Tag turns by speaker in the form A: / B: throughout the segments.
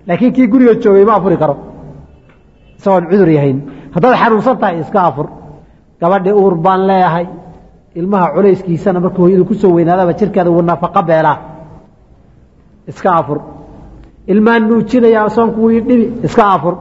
A: laakiin kii guriga joogay ma afuri karo isagoon cudur yahayn haddaad xanuunsan tahay iska afur gabadhi uur baan leeyahay ilmaha culayskiisana markuu hooyadu kusoo weynaadaba jirkeeda wuu nafaqo beelaa iska afur ilmaan nuujinaya soonku wii dhibi iska afur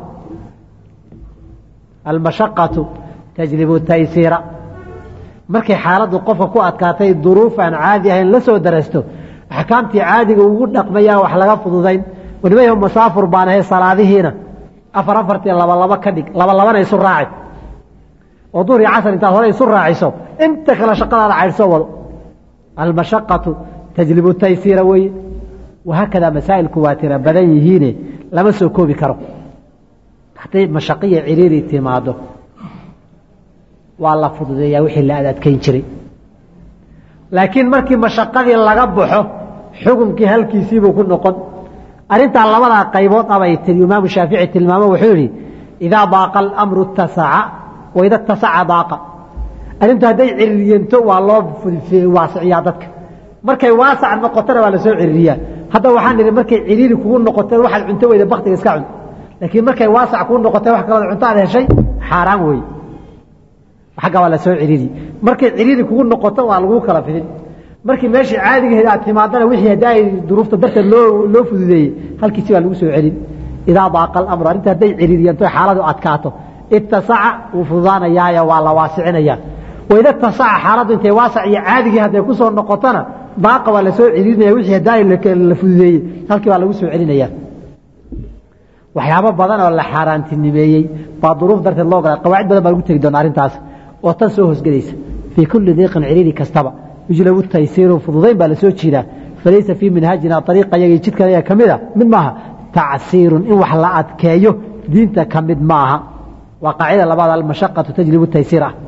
A: almashaqatu tajlibu taysiira markay xaaladdu qofka ku adkaatay duruuf aan caadi ahayn la soo darasto axkaamtii caadiga ugu dhaqmayaan wax laga fududayn waliba masaafur baan ahay salaadihiina afar afartii laba laba ka dhig laba labana isu raaci oo duhr iyo casar intaad hore isu raaciso inta kale shaqadaada caydhsoo wado almashaqatu tajlibu taysiira weeye wahaakadaa masaa'ilku waa tira badan yihiine lama soo koobi karo hadday mashaqiya ciriiri timaado waa la fududeeyaa wixii la adadkayn jiray laakiin markii mashaqadii laga baxo xukunkii halkiisiibuu ku noqon arrintaa labadaa qaybood abay tiri imaamu shaafici tilmaamo wuxuu yihi idaa daaqa alamru tasaca waida tasaca daaqa arrintu hadday ciririyento waa loo waasiciyaa dadka markay waasac noqotona waa lasoo ciririyaa hadda waxaan idhi markay ciriiri kugu noqoteen waxaad cunto weyda baktiga iska cun laakiin markay waasac kuu noqoteen wax kalooda cunto aad heshay xaaraan wey agga waa lasoo ciriri markay ciriiri kugu noqoto waa lagu kala fidin markii meeshii caadigaheed aad timaadana wixii haddi ay duruufta darteed loo loo fududeeyey halkiisi baa lagu soo celin idaa daaqa alamru arrinta hadday ciriiriyanto xaaladu adkaato itasaca wuu fududaanayaayo waa la waasicinaya waida tasaca xaaladdu intay waasac iyo caadigii hadday kusoo noqotona daaqa waa lasoo ciriirinaya wixii haddi ay la fududeeyey halkii baa lagu soo celinaya waxyaabo badan oo la xaaraantinimeeyey baa duruuf darteed loo galay qawaacid badan baa lagu tegi doona arrintaas oo tan soo hoosgelaysa fii kulli diiqin ciriiri kastaba yujlabu taysiiru fududayn baa lasoo jiidaa falaysa fii minhaajina ariiqa yagii jidkan ayaa ka mid a mid maaha tacsiirun in wax la adkeeyo diinta ka mid ma aha waa qaacida labaad almashaqatu tajlibu taysiir ah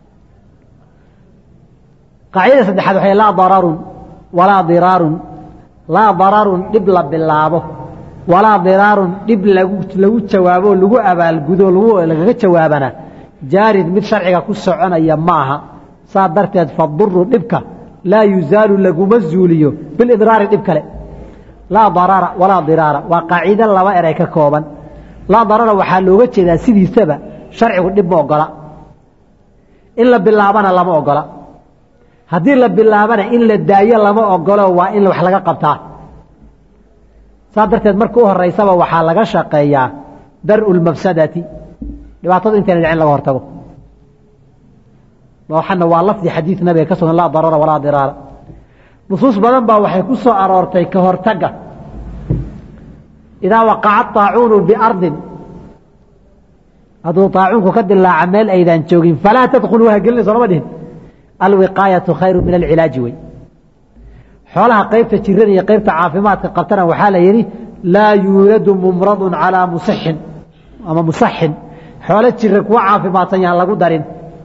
A: qaacidada saddexaad waxay laa dararun walaa diraarun laa dararun dhib la bilaabo walaa diraarun dhib lagu lagu jawaabo lagu abaalgudo lagaga jawaabana jaarid mid sharciga ku soconaya maaha saa darteed faduru dhibka laa yuzaalu laguma zuuliyo bilidraari dhib kale laa darara walaa diraara waa qaacido laba eray ka kooban laa darara waxaa looga jeedaa sidiisaba sharcigu dhib ma ogola in la bilaabana lama ogola haddii la bilaabana in la daayo lama ogolo waa in wax laga qabtaa saa darteed marka u horeysaba waxaa laga shaqeeyaa daru lmafsadati dhibaatadu intayna dhicin laga hortago waxana waa lafdi xadiid nabiga ka sugan laa darara walaa diraara nusuus badan baa waxay ku soo aroortay ka hortaga idaa waqaca طaacuunu biardin hadduu طaacuunku ka dilaaca meel aydaan joogin falaa tadkuluu hagelina soolama dhihin alwiqaayatu khayru min alcilaaji wey xoolaha qaybta jirada iyo qaybta caafimaadka qabtana waxaa la yidhi laa yuuladu mumradun calaa musixin ama musaxin xoolo jira kuwa caafimaadsan yahan lagu darin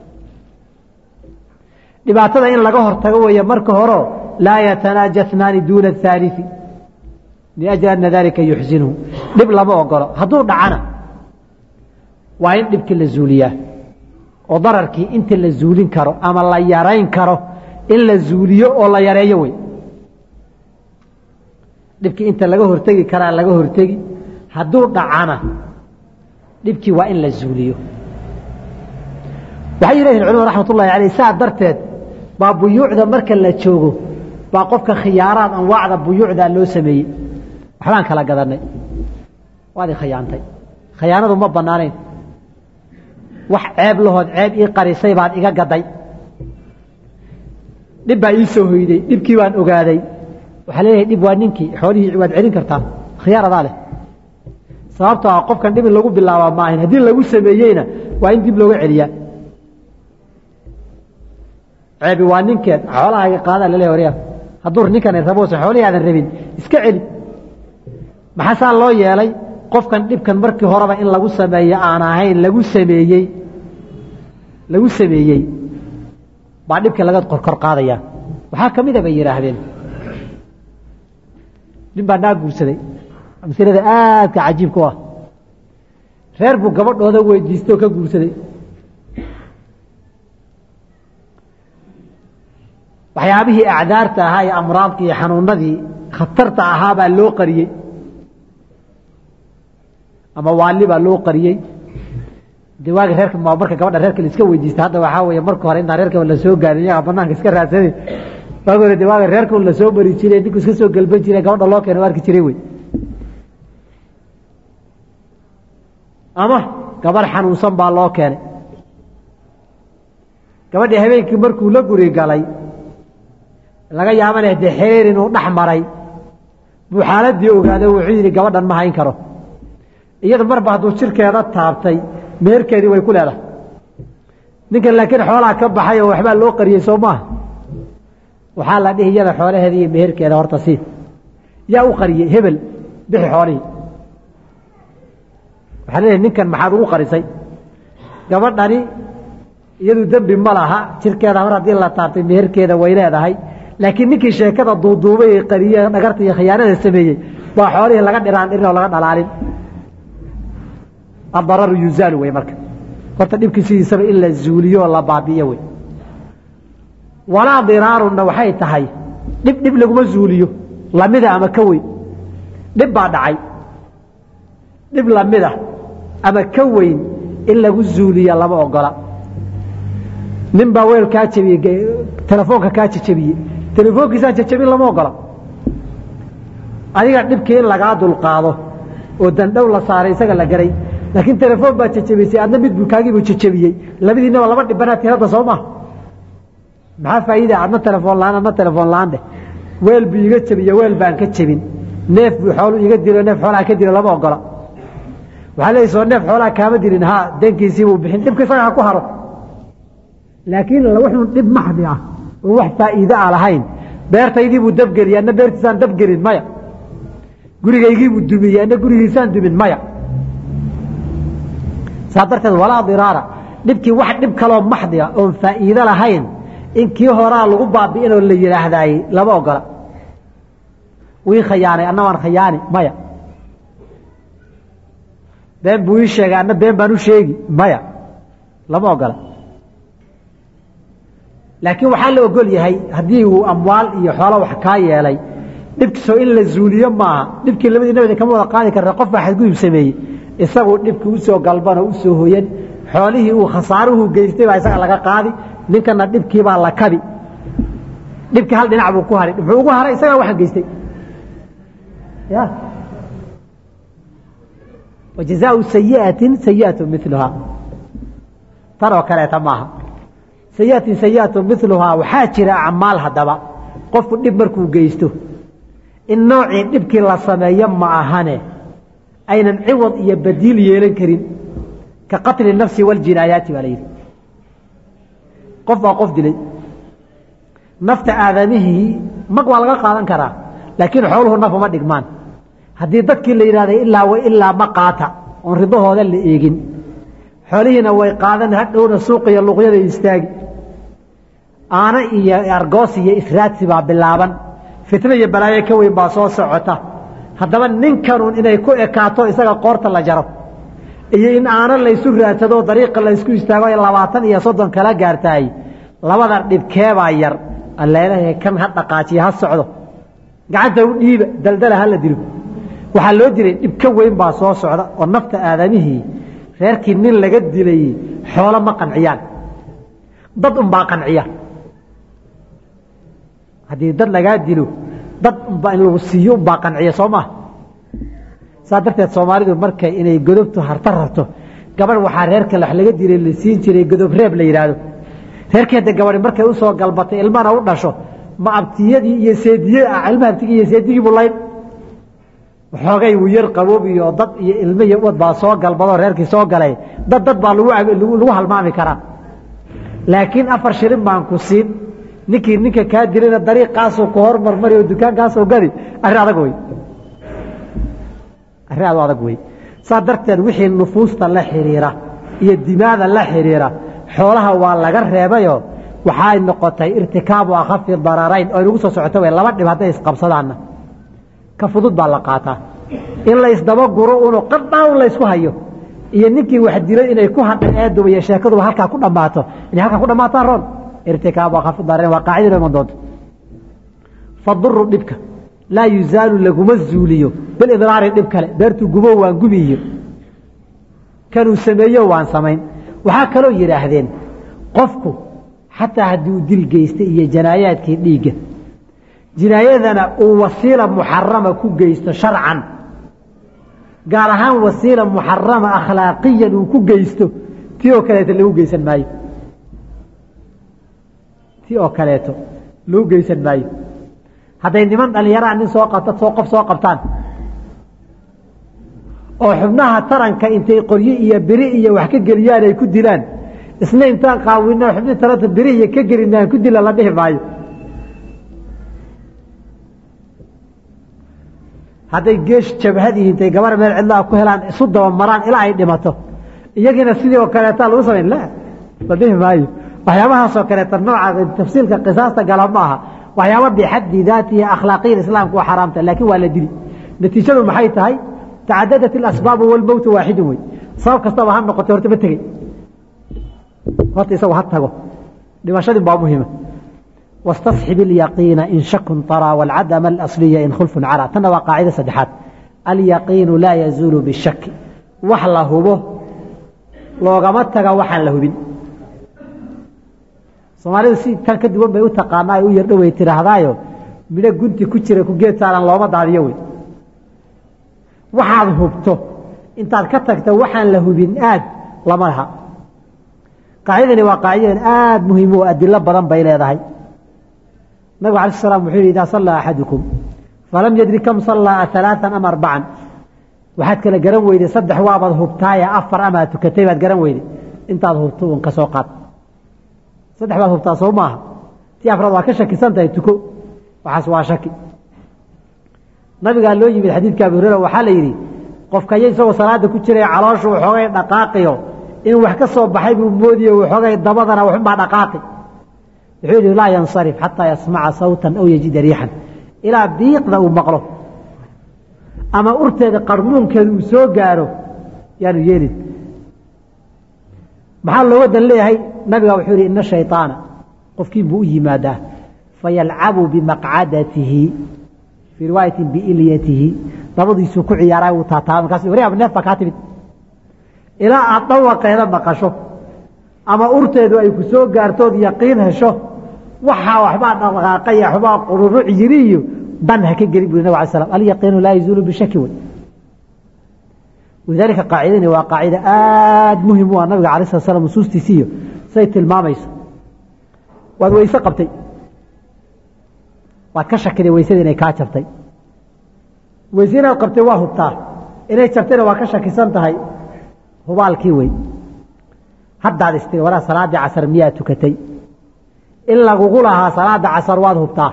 A: dhibaatada in laga hortago weeye marka horeo laa yatanaaja اثnaani duuna الثaaliثi liأjli ana dalika yuxsinhu dhib lama ogolo hadduu dhacana waa in dhibkii la zuuliyaa oo dararkii inta la zuulin karo ama la yarayn karo in la zuuliyo oo la yareeyo wey dhibkii inta laga hortegi karaa laga hortegi hadduu dhacana dhibkii waa in la zuuliyo waxay yidhahiin culimad raxmat ullahi aleyh saa darteed baa buyuucda marka la joogo baa qofka khiyaaraad anwaacda buyuucda loo sameeyey waxbaan kala gadanay waad i khayaantay khayaanadu ma banaanayn wax ceeb lahood ceeb ii qarisay baad iga gaday dhib baa ii soo hoyday dhibkii baan ogaaday waxaa leeyahay dhib waa ninkii xoolihii waad celin kartaa khiyaar adaa leh sababtoo ah qofkan dhib in lagu bilaabaa maahayn haddii lagu sameeyeyna waa in dib looga celiyaa ceebi waa ninkeed xoolahaaga qaadaa laleeyahay waryaa hadduu ninkan raboosa xoolihii aadan rabin iska celi maxaa saa loo yeelay qofkan dhibkan markii horeba in lagu sameeyo aan ahayn lagu sameeyey lagu sameeyey baa dhibkii laga korkor qaadaya waxaa ka mida bay yidhaahdeen nin baa naa guursaday masilada aadka cajiibka u ah reer buu gabadhooda weydiistay oo ka guursaday waxyaabihii acdaarta ahaa iyo amraadkii iyo xanuunadii khatarta ahaa baa loo qariyey ama waali baa loo qariyey de waagi reerka marka gabadha reerka la iska weydiista hadda waxaa weeye marka hore intaan reerka la soo gaarin iyaga banaanka iska raadsaday waagi hore de waaga reerka la soo mari jiray ninku iska soo gelban jiray gabadha loo keena arki jiray wey ama gabarh xanuunsan baa loo keenay gabadhii habeenkii markuu la guri galay laga yaabana dee xereer inuu dhex maray buu xaaladii ogaada wuxuu yidhi gabadhan ma hayn karo iyada marba hadduu jirkeeda taabtay meherkeedii way ku leedahay ninkan laakiin xoolaa ka baxay oo waxbaa loo qariyey soo maaha waxaa la dhihi iyada xoolaheeda iyo meherkeeda horta sii yaa u qariyey hebel bixi xoolihii waxaa leeyahay ninkan maxaad ugu qarisay gabadhani iyadu dembi ma laha jirkeeda mar haddii la taabtay meherkeeda way leedahay laakiin ninkii sheekada duuduubay ee qariye dhagarta iyo khiyaanada sameeyey baa xoolihii laga dhiraan dhirin oo laga dhalaalin adararu yuzaalu wey marka horta dhibkii sidiisaba in la zuuliyo oo la baabi'iyo wey walaa diraarunna waxay tahay dhib dhib laguma zuuliyo lamida ama ka weyn dhib baa dhacay dhib lamida ama ka weyn in lagu zuuliya lama ogola nin baa weel kaa jabiyey telefoonka kaa jajabiyey telefoonkiisaa jajabin lama ogola adiga dhibkii in lagaa dulqaado oo dandhow la saaray isaga la garay laakiin telefoon baa jajabisay adna mid buu kaagiibuu jajabiyey labadiinaba laba dhibanaad tirada soo maha maxaa faa'iida adna telefoon la-aan adna telefoon la-aan dheh weel buu iga jabiye weel baan ka jebin neef buu xoolu iga dilo neef xoolaa ka dilo lama ogola waxaa leeya soo neef xoolaa kaama dilin ha deenkiisii buu bixin dhibka isaga ha ku haro laakiin wuxuun dhib maxdi ah oo wax faa'iide a lahayn beertaydii buu dabgeliyey adna beertiisaan dabgelin maya gurigaygii buu dumiyey adna gurigiisaan dumin maya saa darteed walaa diraara dhibkii wax dhib kaloo maxdi ah oon faa'iide lahayn in kii horaa lagu baabi'inoo la yidhaahdaayey lama ogola wii khayaanay anna waan khayaani maya been buu ii sheegay anna been baan u sheegi maya lama ogola laakiin waxaa la ogol yahay haddii uu amwaal iyo xoolo wax kaa yeelay dhibkiisoo in la zuuliyo maaha dhibkii labadii nabada kama wada qaadi karta qof baa xadgudub sameeyey isaguu dhibkii usoo galbanoo usoo hoyan xoolihii uu khasaaruhu geystay baa isaga laga qaadi ninkana dhibkiibaa la kabi dhibkii hal dhinac buu ku haray muxuu ugu haray isagaa waxaan geystay ya wajazaau sayiatin sayiatu miluhaa tan oo kaleeta maaha sayiatin sayiatu miluhaa waxaa jira acmaal haddaba qofku dhib markuu geysto in noocii dhibkii la sameeyo ma ahane aynan ciwad iyo badiil yeelan karin ka qatli nafsi waljinaayaati baa la yidhi qof baa qof dilay nafta aadamihii mag waa laga qaadan karaa laakiin xooluhu naf uma dhigmaan haddii dadkii la yidhahday ilaa wa ilaa ma qaata oon ridahooda la eegin xoolihiina way qaadan hadhowna suuq iyo luqyada istaagi aana iyo argoos iyo israadsi baa bilaaban fitna iyo balaayo ka weyn baa soo socota haddaba ninkanuun inay ku ekaato isaga qoorta la jaro iyo in aana laysu raadsado dariiqa laysku istaago ay labaatan iyo soddon kala gaartahay labada dhibkeebaa yar alleelahay kan ha dhaqaajiya ha socdo gacanta u dhiiba daldala ha la dilo waxaa loo diray dhib ka weyn baa soo socda oo nafta aadamihii reerkii nin laga dilay xoolo ma qanciyaan dad unbaa qanciya haddii dad lagaa dilo dad unbaa in lagu siiyo unbaa qanciya soo maa saa darteed soomaalidu markay inay godobtu harta rabto gabadh waxaa reerka wax laga dilay la siin jiray godob reeb la yidhaahdo reerkeeda gabadhi markay usoo galbatay ilmana u dhasho ma abtiyadii iyo seediye ah ilma abtigii iyo seedigii buu layn waxoogay wuu yar qaboob iyo dad iyo ilmo iyo uwad baa soo galbadoo reerkii soo galay dad dad baa lagu halmaami karaa laakiin afar shilin baan ku siin ninkii ninka kaa dilayna dariiqaasuu ku hormarmari oo dukaankaasoo gadi arrin adag wey arrin aad adag wey saa darteed wixii nufuusta la xidhiira iyo dimaada la xidhiira xoolaha waa laga reebayoo waxay noqotay irtikaabu akhafi dararayn oo inugu soo socoto w laba dhib hadday isqabsadaanna ka fudud baa la qaataa in la isdabaguro unu qadhaan laysku hayo iyo ninkii wax dilay inay ku hadhan eeduba iyo sheekaduba halkaa ku dhammaato inay halkaa ku dhammaataan roon irtikaabu akhafi dararayn waa qaacidada iman doonto faduru dhibka laa yuzaalu laguma zuuliyo bilidraari dhib kale beertuu gubo waan gubiyo kanuu sameeyo waan samayn waxaa kaloo yidhaahdeen qofku xataa haddii uu dil geystay iyo janaayaadkii dhiigga jinaayadana uu wasiila muxarama ku geysto sharcan gaar ahaan wasiila muxarama akhlaaqiyan uu ku geysto ti oo kaleeto lagu geysan maayo ti oo kaleeto lagu geysan maayo hadday niman dhallinyaraha nin soo qabta soo qof soo qabtaan oo xubnaha taranka intay qoryo iyo beri iyo wax ka geliyaan ay ku dilaan isna intaan qaawino xubnii taranta beri iyo ka gelin aan ku dila la dhihi maayo hadday geesh jabhadii intay gabar meel cidlaha ku helaan isu dabamaraan ilaa ay dhimato iyagiina sidii oo kaleeta lagu samayn la la dhihi maayo waxyaabahaasoo kaleeta nooca tafsiilka qisaasta gala ma aha waxyaaba bixaddi daatihi akhlaaqiyan islaamku waa xaraamta laakiin waa la dili natiijadu maxay tahay tacadadat ilasbaabu walmowtu waaxidun wey sabab kastaba ha noqotay horta ma tegey horta isagu ha tago dhimashadin baa muhima wastasxib ilyaqiina in shakun taraa walcadama alasliya in khulfun caraa tanna waa qaacida saddexaad alyaqiinu laa yazuulu bishaki wax la hubo loogama taga waxaan la hubin soomaalidu si tan ka duwan bay u taqaanaa ay u yardho way tidhaahdaayo midho gunti ku jira ku geed saaran looma daadiyo wey waxaad hubto intaad ka tagta waxaan la hubin aad lama laha qaacidani waa qaacidadan aada muhiim oo adilo badan bay leedahay nabig alay slam wuxuu yihi idaa sallaa axadukum falam yadri kam sallaa alaaan ama arbacan waxaad kala garan weyday saddex waabaad hubtaaye afar amaad tukatay baad garan weyday intaad hubto un ka soo qaad saddex baad hubtaa soo maaha tii afraad waa ka shakisan tahay tuko waxaas waa shaki nabigaa loo yimid xadiidka abi hurera waxaa la yidhi qofkaya isagoo salaada ku jiray calooshu waxoogay dhaqaaqiyo in wax ka soo baxay buu moodiyo waxoogay dabadana waxunbaa dhaqaaqi wuxuu yidhi laa yansarif xataa yasmaca sawtan aw yajida riixan ilaa biiqda uu maqlo ama urteeda qarmuunkeeda uu soo gaaro yaanu yeelin maxaa looga dan leeyahay nabiga wuxuu yihi ina shayطaana qofkiin buu u yimaadaa fayalcabu bimaqcadatihi fii riwaayati biilyatihi dabadiisuu ku ciyaaray uu taataaba markaas waryaab neef baa kaa timid ilaa aad dhawaqeeda maqasho ama urteedu ay ku soo gaartood yaqiin hesho waxaa waxbaa dhaqaaqaya waxbaa qururuc yiri iyo dan ha ka gelin buri nabg alay slam alyaqiinu laa yazuulu bishaki wey walidaalika qaacidani waa qaacida aada muhim u ah nabiga alay slat slam nusuustiisiiyo say tilmaamayso waad weyse qabtay waad ka shakiday weysada inay kaa jabtay weyse inaad qabtay waa hubtaa inay jabtayna waa ka shakisan tahay hubaalkii wey haddaad istiri waraa salaaddii casar miyaa tukatay in lagugu lahaa salaada casar waad hubtaa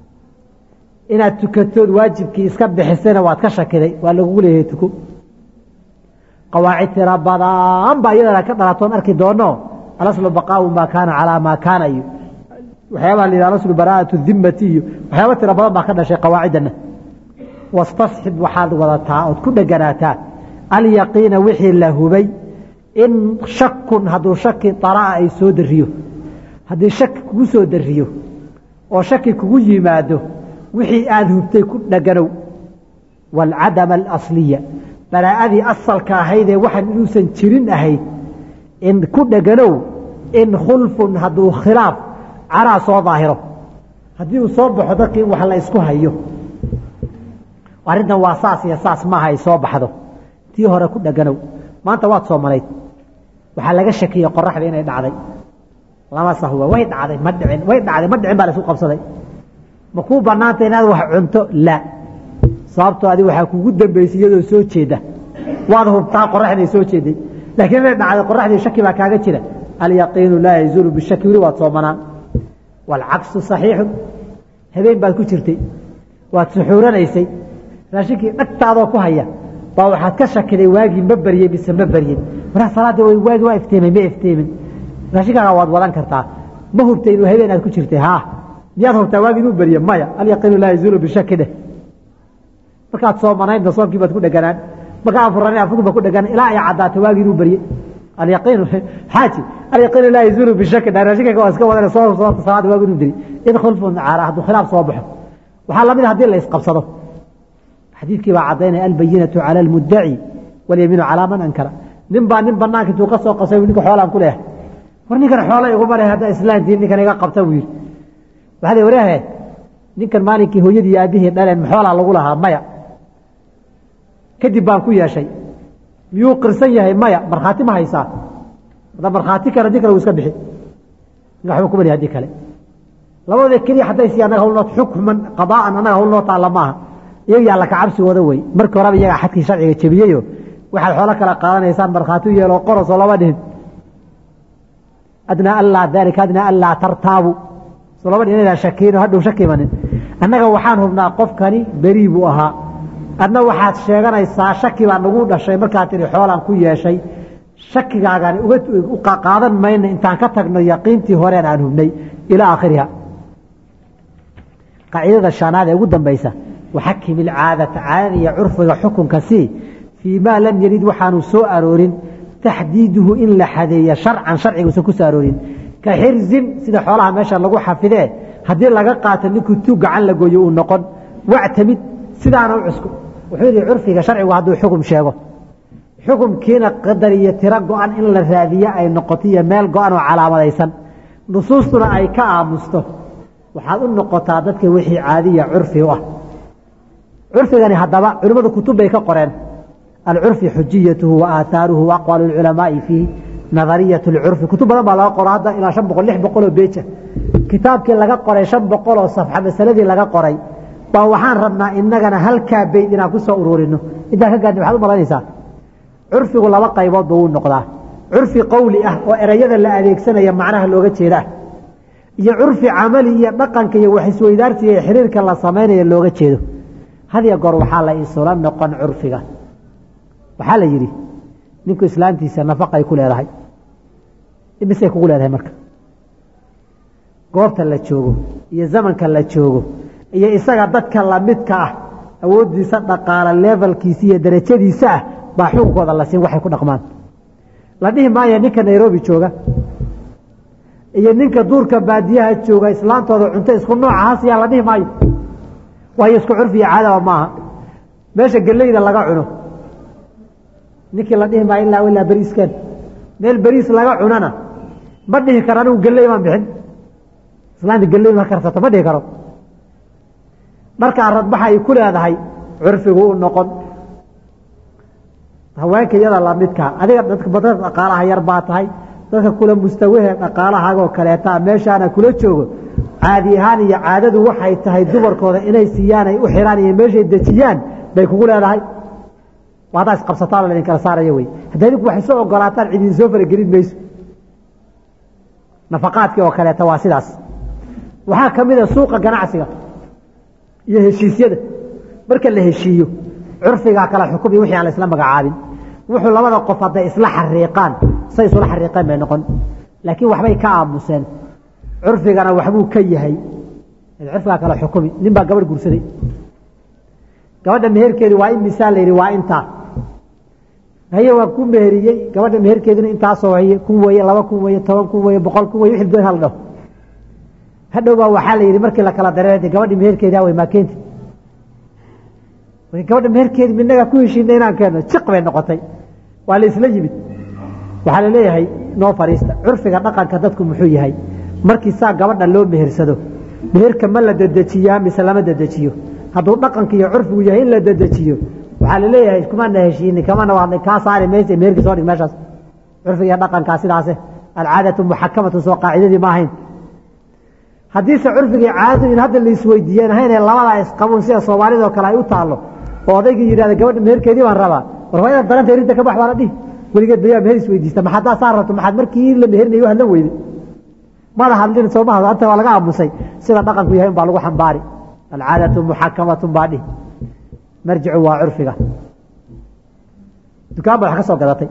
A: inaad tukatood waajibkii iska bixisayna waad ka shakiday waa lagugu leeyahay tuko qawaacid tira badan baa iyadana ka dhalatoon arki doono alaslu baqaau maa kaana calaa maa kaana iyo waxyaabaha la yidhah alaslu baraa'atu dimmati iyo waxyaaba tira badan baa ka dhashay qawaaciddana wastasxib waxaad wadataa ood ku dheganaataa alyaqiina wixii la hubay in shakun hadduu shaki daraa ay soo dariyo haddii shaki kugu soo dariyo oo shaki kugu yimaado wixii aada hubtay ku dheganow waalcadama alasliya baraa'adii asalka ahaydee waxaan inuusan jirin ahayd in ku dheganow in khulfun hadduu khilaaf caraa soo daahiro haddii uu soo baxo dadka in wax la isku hayo arrintan waa saas iyo saas maaha ay soo baxdo tii hore ku dheganow maanta waad soomanayd waxaa laga shakiyey qoraxda inay dhacday lama sahwa way dhacday ma dhicin way dhacday ma dhicin baa la isku qabsaday ma kuu banaanta inaad wax cunto laa sababtoo adi waxaa kugu dambaysay iyadoo soo jeeda waad hubtaa qoraxday soo jeeday laakiin inay dhacday qoraxdii shaki baa kaaga jira alyaqiinu laa yazuulu bishaki weli waad soomanaan waalcaksu saxiixun habeen baad ku jirtay waad suxuuranaysay raashinkii dhagtaadoo ku haya baa waxaad ka shakiday waagii ma berye mise ma beryen maraa salaadii waagi waa ifteemay ma ifteemin raashinkaaga waad wadan kartaa ma hubtay inuu habeen aad ku jirtay haa miyaad hubtaa waagi inuu berye maya alyaqiinu laa yazuulu bishaki dheh markaad soomanaydna soomkii baad ku dheganaan markaa afurana afurkii baad ku dheganaan ilaa ay caddaatay waagi inuu berye alyaqiinu xaaji alyaqiinu laa yazuulu bishaki dheh raashinkaaga waa iska wadan soo soorta salaada waagi inuu berye in khulfun caara hadduu khilaaf soo baxo waxaa lamid a hadii la isqabsado xadiidkii baa cadaynaya albayinatu cala almudaci walyamiinu calaa man ankara nin baa nin banaanka intuu ka soo qasay ninka xoolaan ku leehay war ninkan xoola iguma leh haddaa islaantiin ninkan iga qabta buu yidhi waxaa la waraahe ninkan maalinkii hooyadii iyo aabihii dhaleen maxoolaa lagu lahaa maya kadib baan ku yeeshay miyuu qirsan yahay maya markhaati ma haysaa hadda markhaati kale haddii kale wuu iska bixi ninka waxba kuma lihi haddii kale labadooda keliya hadday si annaga hawlnoo xukman qadaa'an annaga hawlnoo taalla maaha iyaga yaa laka cabsigooda wey markii horeba iyagaa xadkii sharciga jebiyeyo waxaad xoolo kala qaadanaysaan markhaati u yeelo qorosoo lama dhihin adnaa allaa dalika adnaa allaa tartaabu soo lama dhihin inaan shakiino hadhow shaki imanin annaga waxaan hubnaa qofkani berii buu ahaa adna waxaad sheeganaysaa shaki baa nagu dhashay markaad tihi xoolaan ku yeeshay shakigaagani uga qaadan mayna intaan ka tagno yaqiintii horeen aan hubnay ilaa aakhiriha qaacidada shanaad ee ugu dambaysa waxakim ilcaadata caadada iyo curfiga xukunka sii fii maa lam yarid waxaanu soo aroorin taxdiiduhu in la xadeeya sharcan sharciguusan ku soo aroorin ka xirzin sida xoolaha meesha lagu xafidee haddii laga qaato ninkuu tuug gacan la gooyo uu noqon wactamid sidaana u cusku wuxuu yihi curfiga sharcigu hadduu xukum sheego xukumkiina qadar iyo tiro go-an in la raadiyo ay noqoto iyo meel go-an oo calaamadaysan nusuustuna ay ka aamusto waxaad u noqotaa dadka wixii caadiya curfi u ah curfigani haddaba culimmadu kutub bay ka qoreen alcurfi xujiyatuhu wa aahaaruhu wa aqwaalu lculamaai fiihi nadariyat lcurfi kutub badan baa laga qoro hadda ilaa shan boqol lix boqol oo beeja kitaabkii laga qoray shan boqol oo safxa masaladii laga qoray baa waxaan rabnaa inagana halkaa beyd inaan ku soo ururino intaan ka gaadhin waxaad u malaynaysaa curfigu laba qaybood ba wuu noqdaa curfi qowli ah oo erayada la adeegsanaya macnaha looga jeedaa iyo curfi camali iyo dhaqanka iyo wax isweydaarsiga iyo xiriirka la samaynaya looga jeedo hadiya goor waxaa la isula noqon curfiga waxaa la yidhi ninku islaantiisa nafaqay ku leedahay imisay kugu leedahay marka goobta la joogo iyo zamanka la joogo iyo isaga dadka lamidka ah awoodiisa dhaqaala levelkiisa iyo darajadiisa ah baa xukunkooda la siin waxay ku dhaqmaan la dhihi maayo ninka nairobi jooga iyo ninka duurka baadiyaha jooga islaantooda cunto isku noocahaas yaa la dhihi maayo waayo isku curfi iyo caadaba maaha meesha geleyda laga cuno ninkii la dhihi maayo ilaa ilaa beriisken meel beriis laga cunana ma dhihi karo anigu geley maan bixin islaanta geley ma karsato ma dhihi karo dharkaa radbaxa ay ku leedahay curfigu u noqon haweenka iyada lamidka adiga dadka dhaqaalaha yar baa tahay dadka kula mustawahe dhaqaalahaagoo kaleeta meeshaana kula joogo caadi ahaan iyo caadadu waxay tahay dumarkooda inay siiyaan ay u xiraan iyo meeshay dejiyaan bay kugu leedahay haddaa isqabsataan laydin kala saaraya wey hadda idinku waxay soo ogolaataan cid idin soo faragelin mayso nafaqaadkii oo kaleeta waa sidaas waxaa ka mid a suuqa ganacsiga iyo heshiisyada marka la heshiiyo curfigaa kala xukumi wixii aan la isla magacaabin wuxuu labada qof hadday isla xariiqaan say isula xariiqeen bay noqon laakiin waxbay ka aamuseen curfigana waxbuu ka yahay curfigaa kala xukumi nin baa gabadh guursaday gabadha meherkeedi waa in misaal la yidhi waa intaa haye waa ku meheriyey gabadha meherkeedina intaasoo haye kun weye laba kun weye toban kun weye boqol kun weye wixii doon hal dhaho hadhow baa waxaa la yidhi markii la kala dareeray gabadhi meherkeedi awey maa keenti gabadha meherkeedi minaga ku heshiina inaan keeno jiq bay noqotay waa la isla yimid waxaa la leeyahay noo fariista curfiga dhaqanka dadku muxuu yahay markii saa gabadha loo mehersado meherka ma la dedejiyaa mise lama dedejiyo hadduu dhaqanka iyo curfigu yahay in la dedejiyo waxaa la leeyahay kumana heshiini kamana waadnay kaa saari maysa meherkii soo dhig meeshaas curfiga iyo dhaqankaa sidaase alcaadatu muxakamatu soo qaacidadii ma ahayn haddiise curfigii caadadu in hadda la isweydiiyeen ahaynee labadaa isqabuun sida soomaalidao kale ay u taallo oo odaygii yidhahda gabadha meherkeedii baan rabaa war waa inaad daranta erinta ka bax baa la dhihi weligeed bayaa meher isweydiista ma haddaa saa rabto maxaad markii la meherinayo u hadlan weyday mada hadlin soo maha anta waa laga aamusay sida dhaqanku yahay unbaa lagu xambaari alcaadatu muxakamatun baa dhihi marjicu waa curfiga dukaan baad wax ka soo gadatay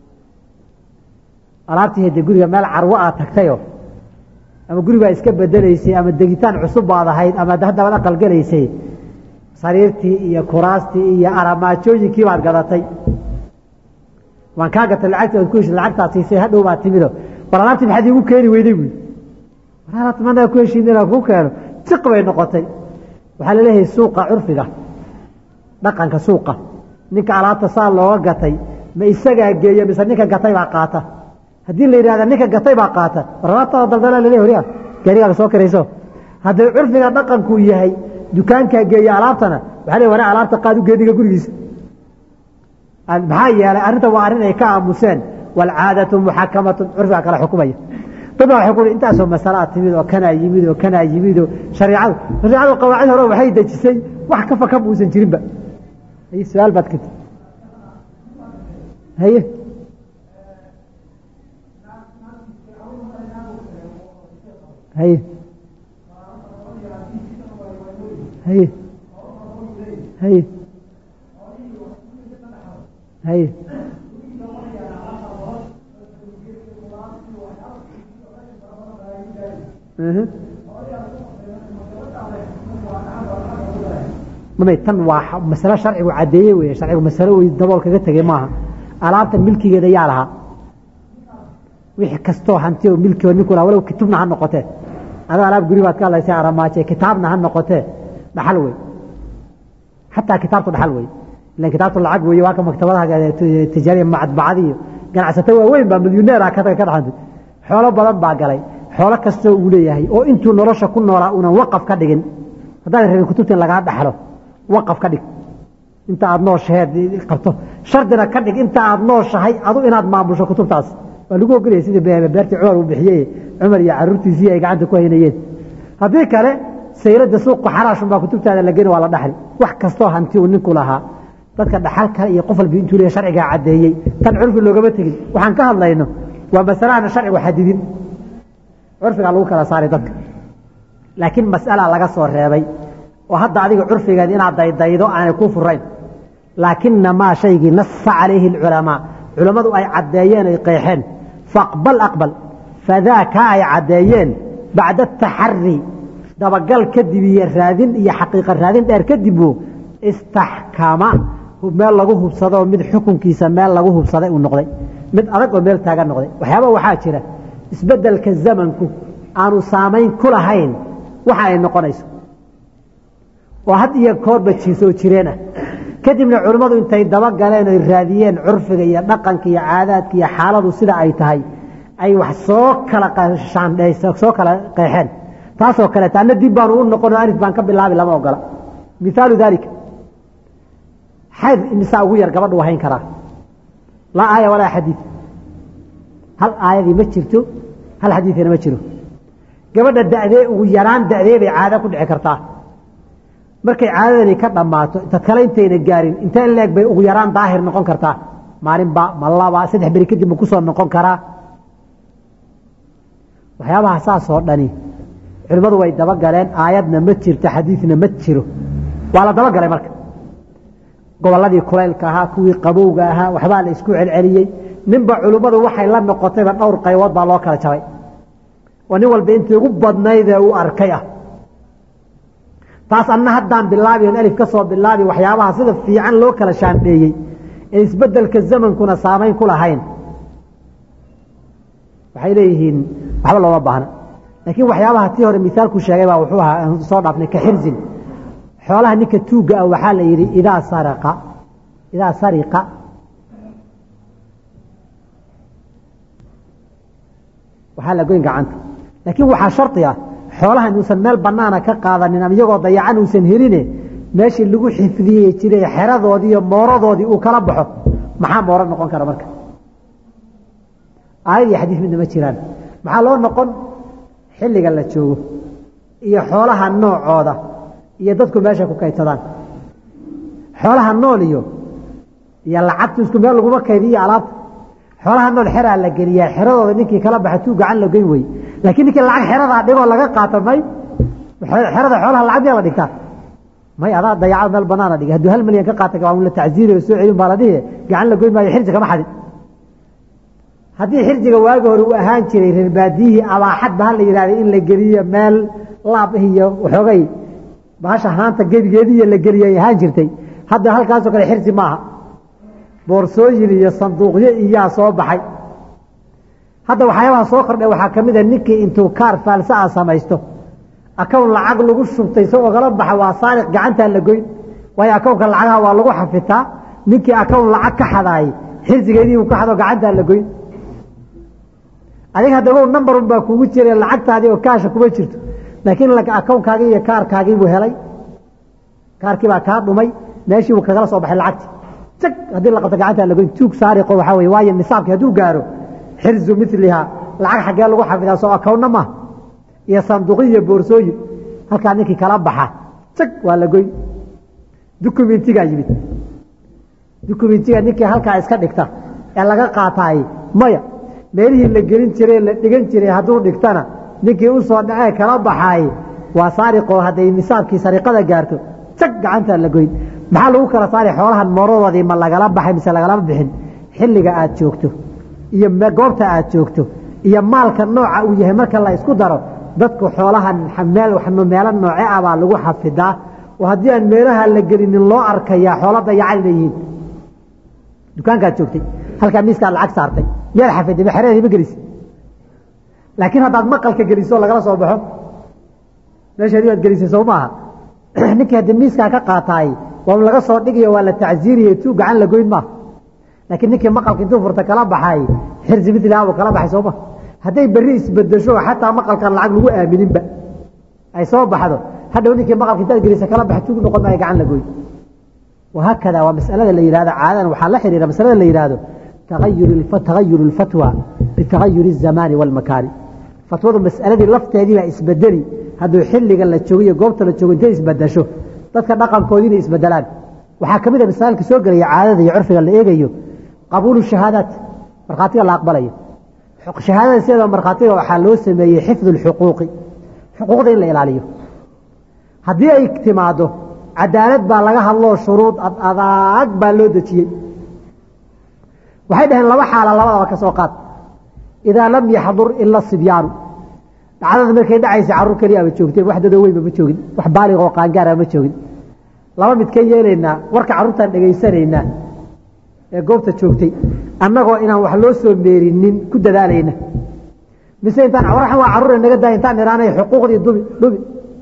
A: alaabtii hede guriga meel carwo aad tagtayo ama guribaa iska bedelaysay ama degitaan cusub baad ahayd ama haddabaad aqalgelaysay sariirtii iyo kuraastii iyo aramaajooyinkii baad gadatay waan kaa gatay lacagti ad ku heshid lacagtaa siisay hadhow baad timido war alaabtii maxaad iigu keeni weyday buui war alaabta manaa ku heshiin inaan kuu keeno jiq bay noqotay waxaa la leeyahay suuqa curfiga dhaqanka suuqa ninka alaabta saa looga gatay ma isagaa geeya mise ninka gatay baa qaata haddii la yidhahda ninka gatay baa qaata warlaabtada daldala lale horiya gaarigaaga soo karayso haddii curfiga dhaqankuu yahay dukaankaa geeya alaabtana waxaa le wana alaabta qaad u geediga gurigiisa maxaa yeelay arrinta waa arrin ay ka aamuseen walcaadatu muxakamatun curfiga kala xukumaya dad baa waxay ku intaasoo masalaa timid oo kanaa yimid oo kanaa yimid oo shareicadu shareicadu qawaacid hore waxay dejisay wax ka faka muusan jirinba haye su-aal baad ka haye haye haye haye haye mamay tan waa masalo sharcigu caddeeye wey sharcigu masalo wey dabool kaga tegey maaha alaabta milkigeeda yaa lahaa wixii kastoo hanti oo milki oo ninku lahaa walow kitubna ha noqotee adoo alaab guri baad ka hadlaysa aramaaje kitaabna ha noqotee dhaxal wey xataa kitaabtu dhaxal wey ilan kitaabtu lacag weeye waa ka maktabadaha tijaariya macadbacad iyo ganacsato waaweyn baa milyuneera ka dhaxantay xoolo badan baa galay xoolo kastoo uu leeyahay oo intuu nolosha ku noolaa unan waqaf ka dhigin haddaan rabin kutubta in lagaa dhaxlo waqaf ka dhig inta aad nooshaheed qabto shardina ka dhig inta aad nooshahay adu inaad maamusho kutubtaas waa lagu ogolaya sidii beertii cumar uu bixiyey cumar iyo caruurtiisii ay gacanta ku haynayeen haddii kale sayrada suuqa xaraashun baa kutubtaada la geni waa la dhaxli wax kastoo hanti uu ninku lahaa dadka dhaxal kale iyo qof walba intuu leeyahay sharcigaa caddeeyey tan curfi loogama tegin waxaan ka hadlayno waa masalahana sharcigu xadidin curfigaa lagu kala saaray dadka laakiin mas'ala laga soo reebay oo hadda adiga curfigeed inaad daydaydo aanay ku furayn laakinamaa shaygii nasa calayhi alculamaa culammadu ay caddeeyeen ay qeexeen faaqbal aqbal fadaaka ay caddeeyeen bacda ataxari dabagal kadib iyo raadin iyo xaqiiqa raadin dheer kadibuu istaxkama meel lagu hubsado mid xukunkiisa meel lagu hubsaday uu noqday mid adag oo meel taagan noqday waxyaaba waxaa jira isbedelka zamanku aanu saamayn ku lahayn waxa ay noqonayso oo had iyo koorba soo jireen ah kadibna culimmadu intay dabagaleen oy raadiyeen curfiga iyo dhaqanka iyo caadaadka iyo xaaladu sida ay tahay ay wax soo kala soo kala qeexeen taasoo kaleeta anna dib baanu u noqon oo alif baan ka bilaabi lama ogola mihaalu daalika xayd imisaa ugu yar gabadhu hayn karaa laa aaya walaa xadiid hal aayadii ma jirto hal xadiidina ma jiro gabadha dadee ugu yaraan dadee bay caada ku dhici kartaa markay caadadani ka dhammaato dad kale intayna gaarin intee leeg bay ugu yaraan daahir noqon kartaa maalinba ma laba saddex beri kadib ma kusoo noqon karaa waxyaabaha saasoo dhani culimmadu way dabagaleen aayadna ma jirto xadiidna ma jiro waa la dabagalay marka gobolladii kulaylka ahaa kuwii qabowga ahaa waxbaa la isku celceliyey ninba culimmadu waxay la noqotayba dhowr qaybood baa loo kala jabay oo nin walba intii ugu badnaydee uu arkay ah taas anna haddaan bilaabi on alif ka soo bilaabi waxyaabaha sida fiican loo kala shaandheeyey ee isbedelka zamankuna saamayn ku lahayn waxay leeyihiin waxba looma baahna laakiin waxyaabaha tii hore misaalku sheegay baa wuxuu ahaa aan soo dhaafnay ka xirzin xoolaha ninka tuugga ah waxaa la yidhi idaa saraqa idaa sariqa waxaa la goyn gacanta laakiin waxaa shardi ah xoolaha inuusan meel banaana ka qaadanin ama iyagoo dayacan uusan heline meeshii lagu xifdiyey jiray xeradoodii iyo mooradoodii uu kala baxo maxaa mooro noqon kara marka aayad iyo xadiis midna ma jiraan maxaa loo noqon xilliga la joogo iyo xoolaha noocooda iyo dadku meesha ku kaydsadaan xoolaha nool iyo iyo lacagtu isku meel laguma kaydiyo alaabta xoolaha nool xeraa la geliyaa xeradooda ninkii kala baxa tuu gacan la geyn wey laakiin ninkii lacag xeradaa dhigoo laga qaato may xerada xoolaha lacag miyaa la dhigtaa may adaa dayacad meel banaana dhigay hadduu hal milyan ka qaata waa la tacziiriyo soo celin baa la dhihi gacan la goyn maayo xirji kama xadin haddii xirjiga waagi hore uu ahaan jiray reer baadiyihii abaaxadba ha la yidhahda in la geliyo meel laab iyo waxoogay bahasha haanta gebigeediiyo la geliyay ahaan jirtay hadda halkaasoo kale xirji maaha boorsooyin iyo sanduuqyo iyaa soo baxay hadda waxyaabaha soo kordhay waxaa ka mid a ninkii intuu kaar faalsa a samaysto akown lacag lagu shubtay se ogala baxa waa saariq gacantaa la goyn waayo akownka lacagaha waa lagu xafitaa ninkii akown lacag ka xadaayey xirsigeedii uu ka xado gacantaa la goyn adiga haddaba number un baa kugu jira lacagtaadii oo kaasha kuma jirto laakiin akownkaagii iyo kaarkaagii buu helay kaarkii baa kaa dhumay meeshii buu kagala soo baxay lacagtii jag haddii la qabto gacantaa la goyn tuug saariqo waxaa weye waayo nisaabkii hadduu gaaro xirzu milihaa lacag xaggee lagu xafidaa soo akowna maaha iyo sanduuqyo iyo boorsooyin halkaa ninkii kala baxa jag waa la goyn dukumentigaa yimid dukumentiga ninkii halkaa iska dhigta ee laga qaataay maya meelihii la gelin jiray la dhigan jiray hadduu dhigtana ninkii u soo dhacee kala baxaay waa saariqoo hadday nisaabkii sariqada gaarto jag gacantaa la goyn maxaa lagu kala saari xoolahan moorodoodii ma lagala baxay mise lagalama bixin xilliga aad joogto iyo goobta aad joogto iyo maalka nooca uu yahay marka la isku daro dadku xoolahan meelo nooce ah baa lagu xafidaa oo haddii aan meelaha la gelinin loo arkayaa xoolo dayacan inay yihiin dukaankaad joogtay halkaa miiskaad lacag saartay miyaad xafiday ma xereedii ma gelisi laakiin haddaad maqalka geliso lagala soo baxo meesheedii baad gelisay soo maaha ninkii haddii miiskaa ka qaataay waa laga soo dhigayo waa la tacsiiriyey tuu gacan la goyn maaha laakiin ninkii maqalka intuu furta kala baxay xirsi miliha buu kala baxay sooma hadday berri isbedesho xataa maqalkan lacag lagu aamininba ay soo baxdo hadhow ninkii maqalka intaad gelisa kala baxa tuug noqon maayo gacan la goyn wahaakada waa masalada la yihahdo caadadan waxaa la xiriira masalada la yihahdo tagayur اlfatwa bitagayuri الzamaani wاlmakaani fatwadu masaladii lafteedii baa isbedeli hadduu xilliga la joogo iyo goobta la joogo intay isbedesho dadka dhaqankoodii inay isbedelaan waxaa ka mid a masaalka soo gelaya caadada iyo curfiga la eegayo qabuulu shahaadaat markhaatiga la aqbalayo shahaadada sideeda markhaatiga waxaa loo sameeyey xifdu اlxuquuqi xuquuqda in la ilaaliyo haddii ay timaado cadaalad baa laga hadloo shuruud adaag baa loo dejiyey waxay dhaheen laba xaala labadaba ka soo qaad idaa lam yaxdur ila sibyaanu dhacdada markay dhacaysa carruur keliya ama joogteen wax dadoo weynba ma joogin wax baalig oo qaangaara ma joogin laba mid ka yeelaynaa warka carruurtaan dhegaysanaynaa ee goobta joogtay annagoo inaan wax loo soo meerinin ku dadaalayna mise intaan warxan waa carruur naga daaya intaan iraanay xuquuqdii dubi dhubi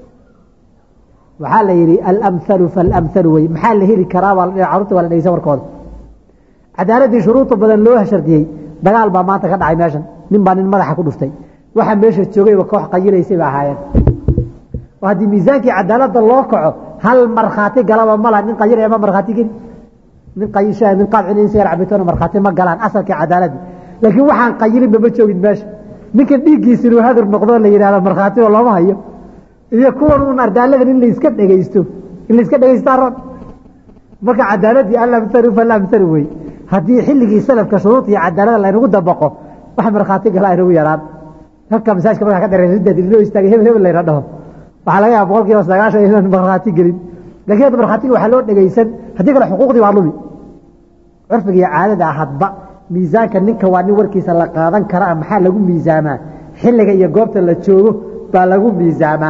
A: waxaa la yidhi alamhalu faalamhalu wey maxaa la heli karaa baa carruurta waa la dhegeysan warkooda cadaaladdii shuruuda badan loo shardiyey dagaal baa maanta ka dhacay meeshan nin baa nin madaxa ku dhuftay waxa meesha joogayba koox qayilaysay ba ahaayeen oo haddii miisaankii cadaaladda loo kaco hal markhaati galaba mala nin qayilaya ma markhaati geli nin qayisha nin qaadcin in sigar cabitoona markhaati ma galaan asalkii cadaaladii laakiin waxaan qayilinba ma joogin meesha ninkan dhiiggiisa inuu hadur noqdo la yidhahdo markhaati oo looma hayo iyo kuwan uun ardaaladan in layska dhegaysto in layska dhegaysta ron marka cadaaladii alamhalu falamhalu wey haddii xilligii salafka shuruud iyo cadaalada laynagu dabaqo wax markhaati gala aynagu yaraan halka masaajka markaa ka dhereysadaad loo istaagay hebel hebel layna dhaho waxaa laga yaaba boqol kiiba sagaashan inaan markhaati gelin lakiin hadda markhaatiga waxaa loo dhegaysan haddii kale xuquuqdii waa lumi curfiga iyo caadada hadba miisaanka ninka waa nin warkiisa la qaadan karaa maxaa lagu miisaamaa xilliga iyo goobta la joogo baa lagu miisaamaa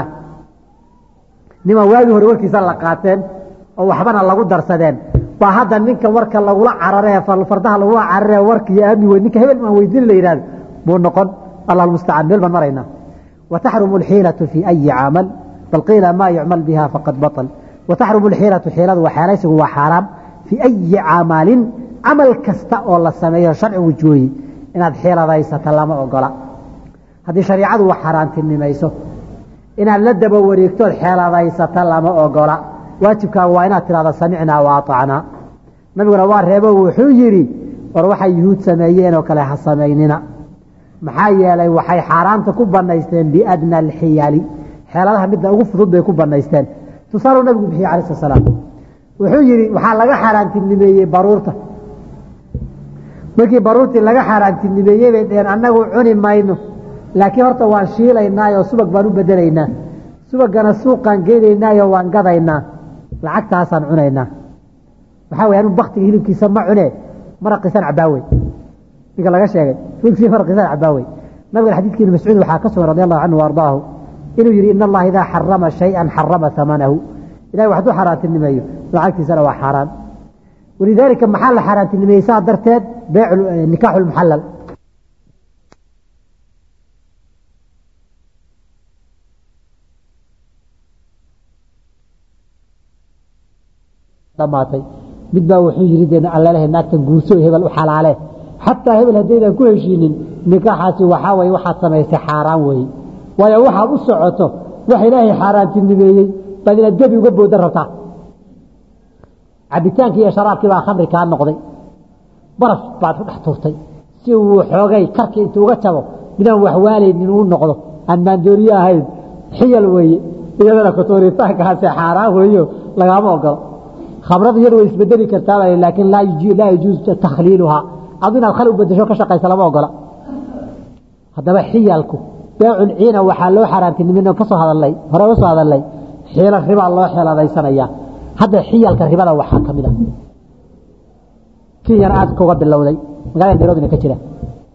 A: nimaa waagii hore warkiisa la qaateen oo waxbana lagu darsadeen baa hadda ninka warka lagula carare fardaha lagula carare warkiiyo aami wey ninka hebel maan weydiin la yihahdo buu noqon allah mustacaan meel baan maraynaa wataxrumu alxiilatu fii ayi camal bal qiila maa yucmal biha faqad baطl wataxrumu alxiilatu xiiladu waa xeelaysigu waa xaaraam fii ayi camalin camal kasta oo la sameeyo sharcigu jooyey inaad xiiladaysato lama ogola haddii shariicadu wax xaaraantinimayso inaad la daba wareegtood xeeladaysata lama ogola waajibkaaga waa inaad tidhahdo samicnaa wa aطacnaa nabiguna waa reebo wuxuu yidhi war waxay yuhuud sameeyeen oo kale ha samaynina maxaa yeelay waxay xaaraanta ku banaysteen biadna alxiyali xeeladaha midda ugu fudud bay ku banaysteen tusaaluu nabigu bixiye cala slat slaam wuxuu yidhi waxaa laga xaaraantinimeeyey baruurta markii baruurtii laga xaaraantinimeeyey bay dheheen annagu cuni mayno laakiin horta waan shiilaynaayo subag baan u bedelaynaa subagana suuqaan geynaynaayo waan gadaynaa lacagtaasaan cunaynaa waxaa wey anu baktiga hilibkiisa ma cune maraqiisaan cabaawey ninka laga sheegay hilibkiisa maraqiisaan cabaawey nabiga xadiidkii ibn mascuud waxaa ka sugan radi allahu canhu ardaahu inuu yidhi in allaha idaa xarama shayan xarama amanahu ilahay wax hadduu xaaraantinimeeyo lacagtiisana waa xaaraan walidaalika maxaa la xaaraantinimeeyey saa darteed beyc nikaaxu lmuxallal dhamaatay mid baa wuxuu yidhi dee allalehe naagtan guurso hebel u xalaale xataa hebel haddaydan ku heshiinin nikaaxaasi waxaa waye waxaad samaysay xaaraan weeye waayo waxaad u socoto wax ilaahay xaaraantinimeeyey baad inaad gebi uga boodan rabtaa cabitaankii iyo sharaabkii baa khamri kaa noqday baraf baad ku dhex turtay si uu xoogay karkii intuu uga jabo midaan waxwaalaynin uu noqdo aan maandooriye ahayn xiyal weeye iyadana kutuuritaankaasi xaaraan weeyo lagaama ogolo khamrada iyadu way isbedeli kartaa laakiin laa yajuuz takhliiluhaa adu inaad khal u bedesho ka shaqaysa lama ogola haddaba xiyalku beecul ciina waxaa loo xaaraantinimin kasoo hadalnay hore uga soo hadalnay xiilo ribaa loo xeeladaysanaya hadda xiyalka ribada waxaa ka mid a kenyana aad kuga bilowday magaalada nairobina ka jira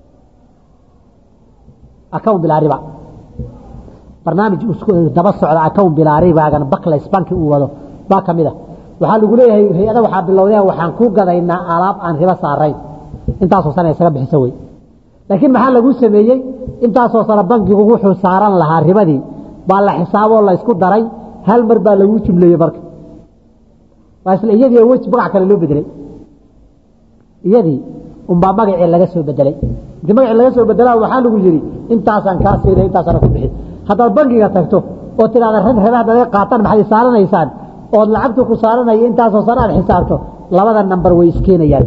A: account bilaa riba barnaamij daba socda account bilaa ribaagan bakles banki uu wado baa ka mid a waxaa lagu leeyahay hay-ada waxaa bilowdeen waxaan ku gadaynaa alaab aan ribo saarayn intaasoo sana isaga bixisa wey laakiin maxaa lagu sameeyey intaasoo sana bankigu wuxuu saaran lahaa ribadii baa la xisaaboo la isku daray hal mar baa lagu jumleeyey marka waa isla iyadii weji magac kale loo bedelay iyadii unbaa magacii laga soo bedelay inti magacii laga soo bedelaa waxaa lagu yidhi intaasaan kaa siinay intaasana ku bixi haddaad bankiga tagto oo tidhahda rag rebe haddaad qaataan maxay saaranaysaan ood lacagtu ku saaranaya intaasoo sana aad xisaabto labada namber way iskeenayaan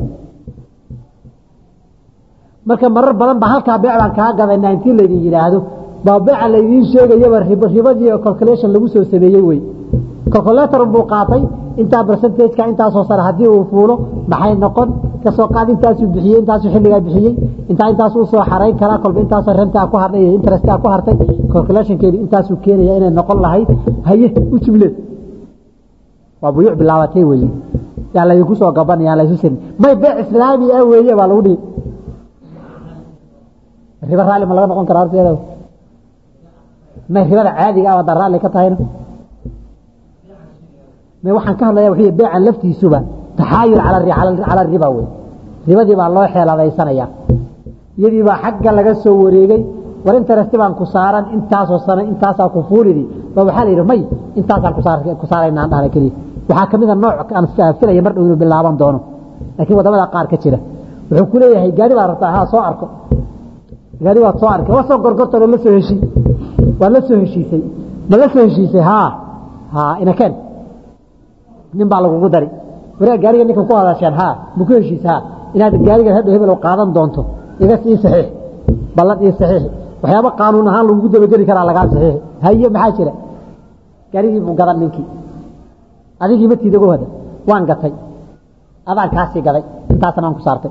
A: marka marar badan ba halkaa beec baan kaa gadayna intii laydin yidhaahdo baa beeca laydiin sheegayaba ribadii calculation lagu soo sameeyey wey calculator buu qaatay intaa percentageka intaasoo sare haddii uu fuulo maxay noqon kasoo qaad intaasuu bixiyey intaasuu xilligaa bixiyey intaa intaas u soo xarayn karaa kolba intaasoo rentaa ku hartay iyo interestaa ku hartay calculationkeedi intaasuu keenaya inay noqon lahayd haye u jumle waa buyuuc bilaabatay weeye yaa laydinku soo gabanaya aan laysu sirin may beec islaami ah weeye baa lagu dhihi riba raalli ma laga noqon karaa horteeda may ribada caadiga ah haddaa raalli ka tahayna may waxaan ka hadlaya wuxuu beecan laftiisuba taxaayul cala riba wey ribadii baa loo xeeladaysanaya iyadii baa xagga laga soo wareegay war interesti baan ku saaran intaasoo sano intaasaa ku fuulidi ba waxaa la yidhi may intaasaan ku saaraynaan dhahna keliya waxaa ka mida nooc aan filaya mar dhow inuu bilaaban doono laakiin wadamada qaar ka jira wuxuu ku leeyahay gaari baa rabtaa ha soo arko gaari waad soo arkay waa soo gorgortan oo la soo heshii waad la soo heshiisay ma la soo heshiisay haa haa inakeen nin baa lagugu dari waraa gaariga ninka ku hadasheen haa ma ku heshiisa haa inaad gaariga hadhow hebel qaadan doonto iga ii saxiix ballan ii saxiix waxyaaba qaanuun ahaan lagugu dabageli karaa lagaa saxiixi haye maxaa jira gaarigii buu gadan ninkii adigii ma tiidago hada waan gatay adaan kaasii gaday intaasna aan ku saartay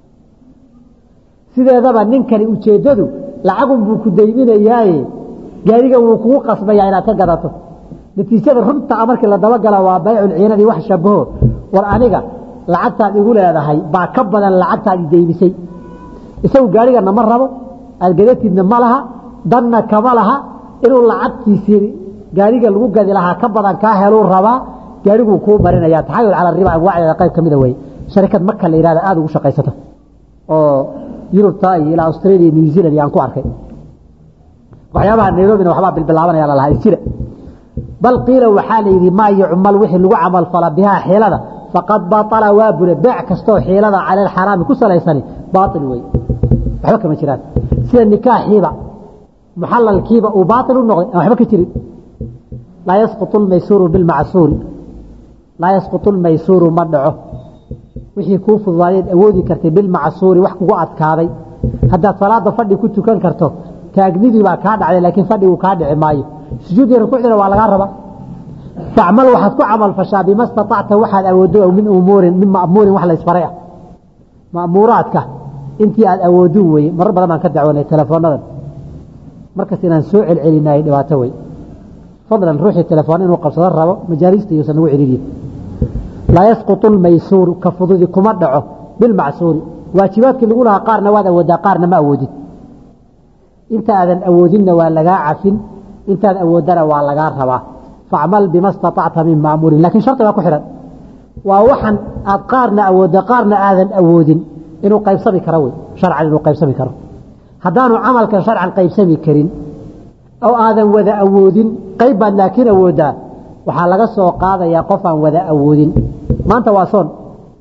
A: sideedaba ninkani ujeeddadu lacagun buu ku dayminayaaye gaariga wuu kugu qasbayaa inaad ka gadato natiijada runta a markii la dabagala waa baycul ciinadii wax shabaho war aniga lacagtaad igu leedahay baa ka badan lacagtaad i daymisay isagu gaarigana ma rabo aad gadatidna ma laha danna kama laha inuu lacagtiisii gaariga lagu gadi lahaa ka badan kaa heluu rabaa gaariguu kuu marinaya taxayul cala riba anwaacdeeda qayb ka mida wey sharikad marka la yihahda aada ugu shaqaysata oo yurubta iyo ilaa australia new zealand yaan ku arkay waxyaabaha nairobina waxbaa bilbilaabanaya lalahaa isjira bal qiila waxaa la yidhi maa yucmal wixii lagu camal fala bihaa xiilada faqad baطala waa bure beec kastoo xiilada cala alxaraami ku salaysani baail wey waxba kama jiraan sida nikaaxiiba muxalalkiiba uu baail u noqday aan waxba ka jirin laa yasquط اmaysuuru bilmacsuuri laa yasquط اlmaysuuru ma dhaco wixii kuu fududaadeed awoodi kartay bilmacsuuri wax kugu adkaaday haddaad salaada fadhi ku tukan karto taagnidii baa kaa dhacday laakiin fadhigu kaa dhici maayo sujuudii rukuucdina waa lagaa rabaa facmal waxaad ku camal fashaa bima staطacta waxaad awooddo min umuurin min ma'muurin wax laysfaray ah ma'muuraadka intii aad awoodin weye marar badan baan ka dacwoonay telefoonadan markas inaan soo celcelinay dhibaato wey fadlan ruuxii telefoon inuu qabsado rabo majaalista iyuusan nagu celiyin laa yasquط اlmaysuuru ka fududi kuma dhaco bilmacsuuri waajibaadkii lagu lahaa qaarna waad awoodaa qaarna ma awoodin inta aadan awoodinna waa lagaa cafin intaad awooddana waa lagaa rabaa facmal bima staطacta min maamuurin lakin shardi baa ku xidhan waa waxan aad qaarna awoodda qaarna aadan awoodin inuu qaybsami karo wey sharcan inuu qaybsami karo haddaanu camalkan sharcan qaybsami karin oo aadan wada awoodin qayb baad laakiin awooddaa waxaa laga soo qaadayaa qof aan wada awoodin maanta waa soon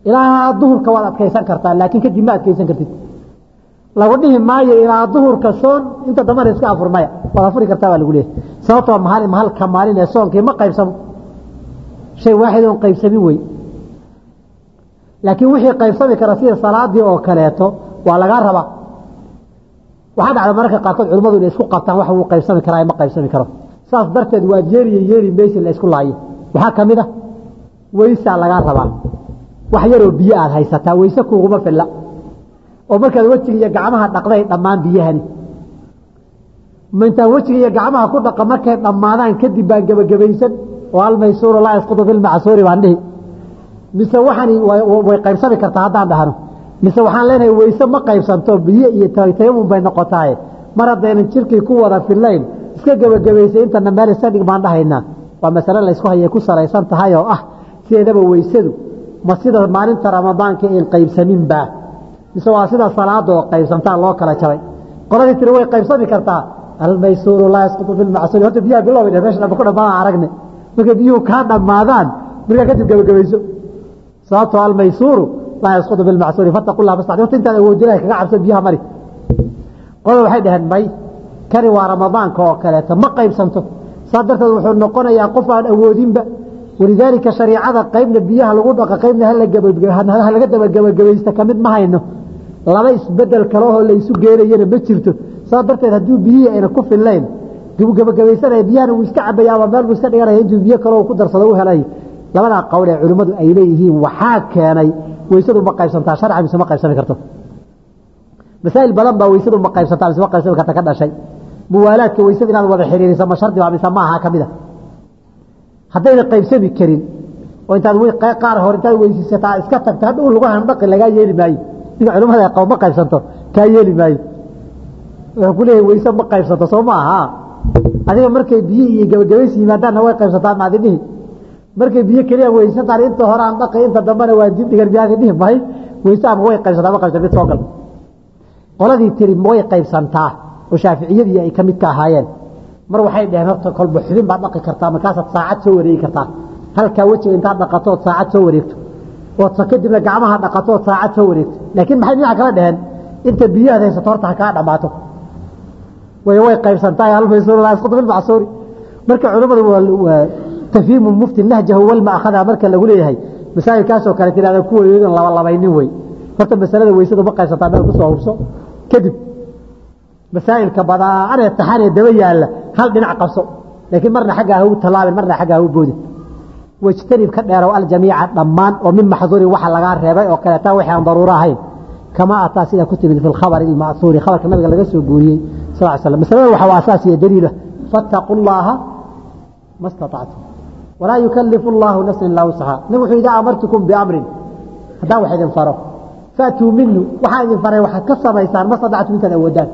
A: ilaa duhurka waad adkaysan kartaa laakiin kadib ma adkaysan kartid lagu dhihi maayo ilaa duhurka soon inta dambana iska afur maya waad afuri kartaa baa lagu leeyahy sababtoo maalin mahalka maalin ee soonkii ma qaybsamo shay waaxid oon qaybsamin wey laakiin wixii qaybsami kara sida salaadii oo kaleeto waa lagaa rabaa waxaa dhacda mararka qaarkood culimmadu inay isku qabtaan wax wuu qaybsami karaa ma qaybsami karo saas darteed waa yeeriyo yeeri maysi la isku laayo waxaa ka mid a weysaa lagaa rabaa wax yaroo biyo aad haysataa weyse kuuguma filla oo markaad wejiga iyo gacmaha dhaqday dhammaan biyahani ma intaan wejiga iyo gacmaha ku dhaqa markay dhammaadaan kadib baan gebagabaysan oo almaysuuru laa yasqudu bilmacsuuri baan dhihi mise waxani way qaybsami kartaa haddaan dhahno mise waxaan leenahay weyse ma qaybsanto biyo iyo tayamun bay noqotaaye mar haddaynan jirkii ku wada fillayn iska gebagabaysay intana meel isadhig baan dhahaynaa waa masale laysku hayay ku salaysan tahay oo ah sideedaba weysadu ma sida maalinta ramadaanka in qaybsaminbaa mise waa sida salaada oo qaybsantaa loo kala jabay qoladii tiri way qaybsami kartaa almaysuuru laa yasqutu bilmacsuuri horta biyaha bilowba meesha dhamba ku dhammaadaan aragne markay biyuhu kaa dhammaadaan markaa kadib gebagabayso sababtoo almaysuuru laa yasqutu bilmacsuuri fataqu lah mastacdi horta intaad awoodi ilahay kaga cabso biyaha mari qolada waxay dhaheen may kani waa ramadaanka oo kaleeto ma qaybsanto saa darteed wuxuu noqonayaa qof aan awoodinba walidaalika shariicada qaybna biyaha lagu dhaqa qaybna halaga dabagabaysta kamid ma hayno laba isbedel kalehoo laysu geenayana ma jirto saa darteed hadduu biyihii ayna ku fillayn gabagabaysanaya biyahana wuu iska cabaya ama meel buu iska dhiganaya intuu biyo kaleo ku darsado u helay labadaa qowl ee culimmadu ay leeyihiin waxaa keenay weysadu ma qaybsantaa sharca mise ma qaybsami karto masaa'il badan baa weysadu ma qaybsantaa mise ma qaybsami karta ka dhashay muwaalaadka weysada inaad wada xiriiriso ma shardi baa mise ma aha ka mid a haddayna qaybsami karin oo intaad qaar hor intaad weysiisataa iska tagto hadhow lagu handhaqi lagaa yeeli maayo ninka culimada qabo ma qaybsanto kaa yeeli maayo wuxuu ku leeyahay weyse ma qaybsanto soo ma aha adiga markay biyo iyo gabagabaysi yimaadaanna way qaybsataan maadi dhihi markay biyo keliya weysataan inta hore aan dhaqi inta dambena waa dib dhigan miyaadi dhihi mahay weyse ama way qaybsataa ma qaybsan mid soo gal qoladii tiri way qaybsantaa oo shaaficiyadii ay ka mid ka ahaayeen mar waxay dhaheen horta kolba xubin baad dhaqi kartaa markaasaad saacad soo wareegi kartaa halkaa wejiga intaad dhaqatood saacad soo wareegto ood kadibna gacmaha dhaqatood saacad soo wareegto laakiin maxay dhinaca kala dhaheen inta biyahaad haysato horta ha kaa dhammaato way way qaybsantahay almaysuur laa yasqutu bilmacsuuri marka culimmadu waa tafhiimu mufti nahjahu walma akhada marka lagu leeyahay masaa'ilkaasoo kale tirahda kuwoodan laba labaynin wey horta masalada weysadu ma qaybsantaa meel kusoo hubso kadib masaa'ilka badaanee taxanee daba yaalla hal dhinac qabso laakiin marna xaggaa ha u tallaabin marna xaggaa ha u boodin wajtanib ka dheerow aljamiica dhammaan oo min maxduurin waxa lagaa reebay oo kaleeta wixii aan daruuro ahayn kama ataa sida ku timid fi lkhabari ilma'huuri khabarka nabiga laga soo guuriyey sal l slam masalada waxa waa asaas iyo daliila fattaquu llaaha ma staطactum walaa yukalifu allahu nafsan ilaa wusaha nabi wuxuu idaa amartukum biamrin haddaan wax idin faro faatuu minhu waxaa idin faray waxaad ka samaysaan ma stadactum intaad awoodaan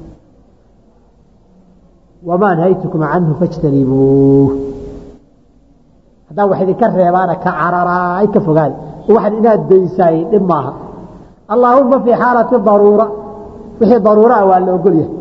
A: wamaa nahaytukum canhu fajtanibuuh haddaan wax idinka reebaana ka cararaay ka fogaada waxaad inaad daysaay dhib maaha allaahuma fii xaalati daruura wixii daruura ah waa la ogol yahay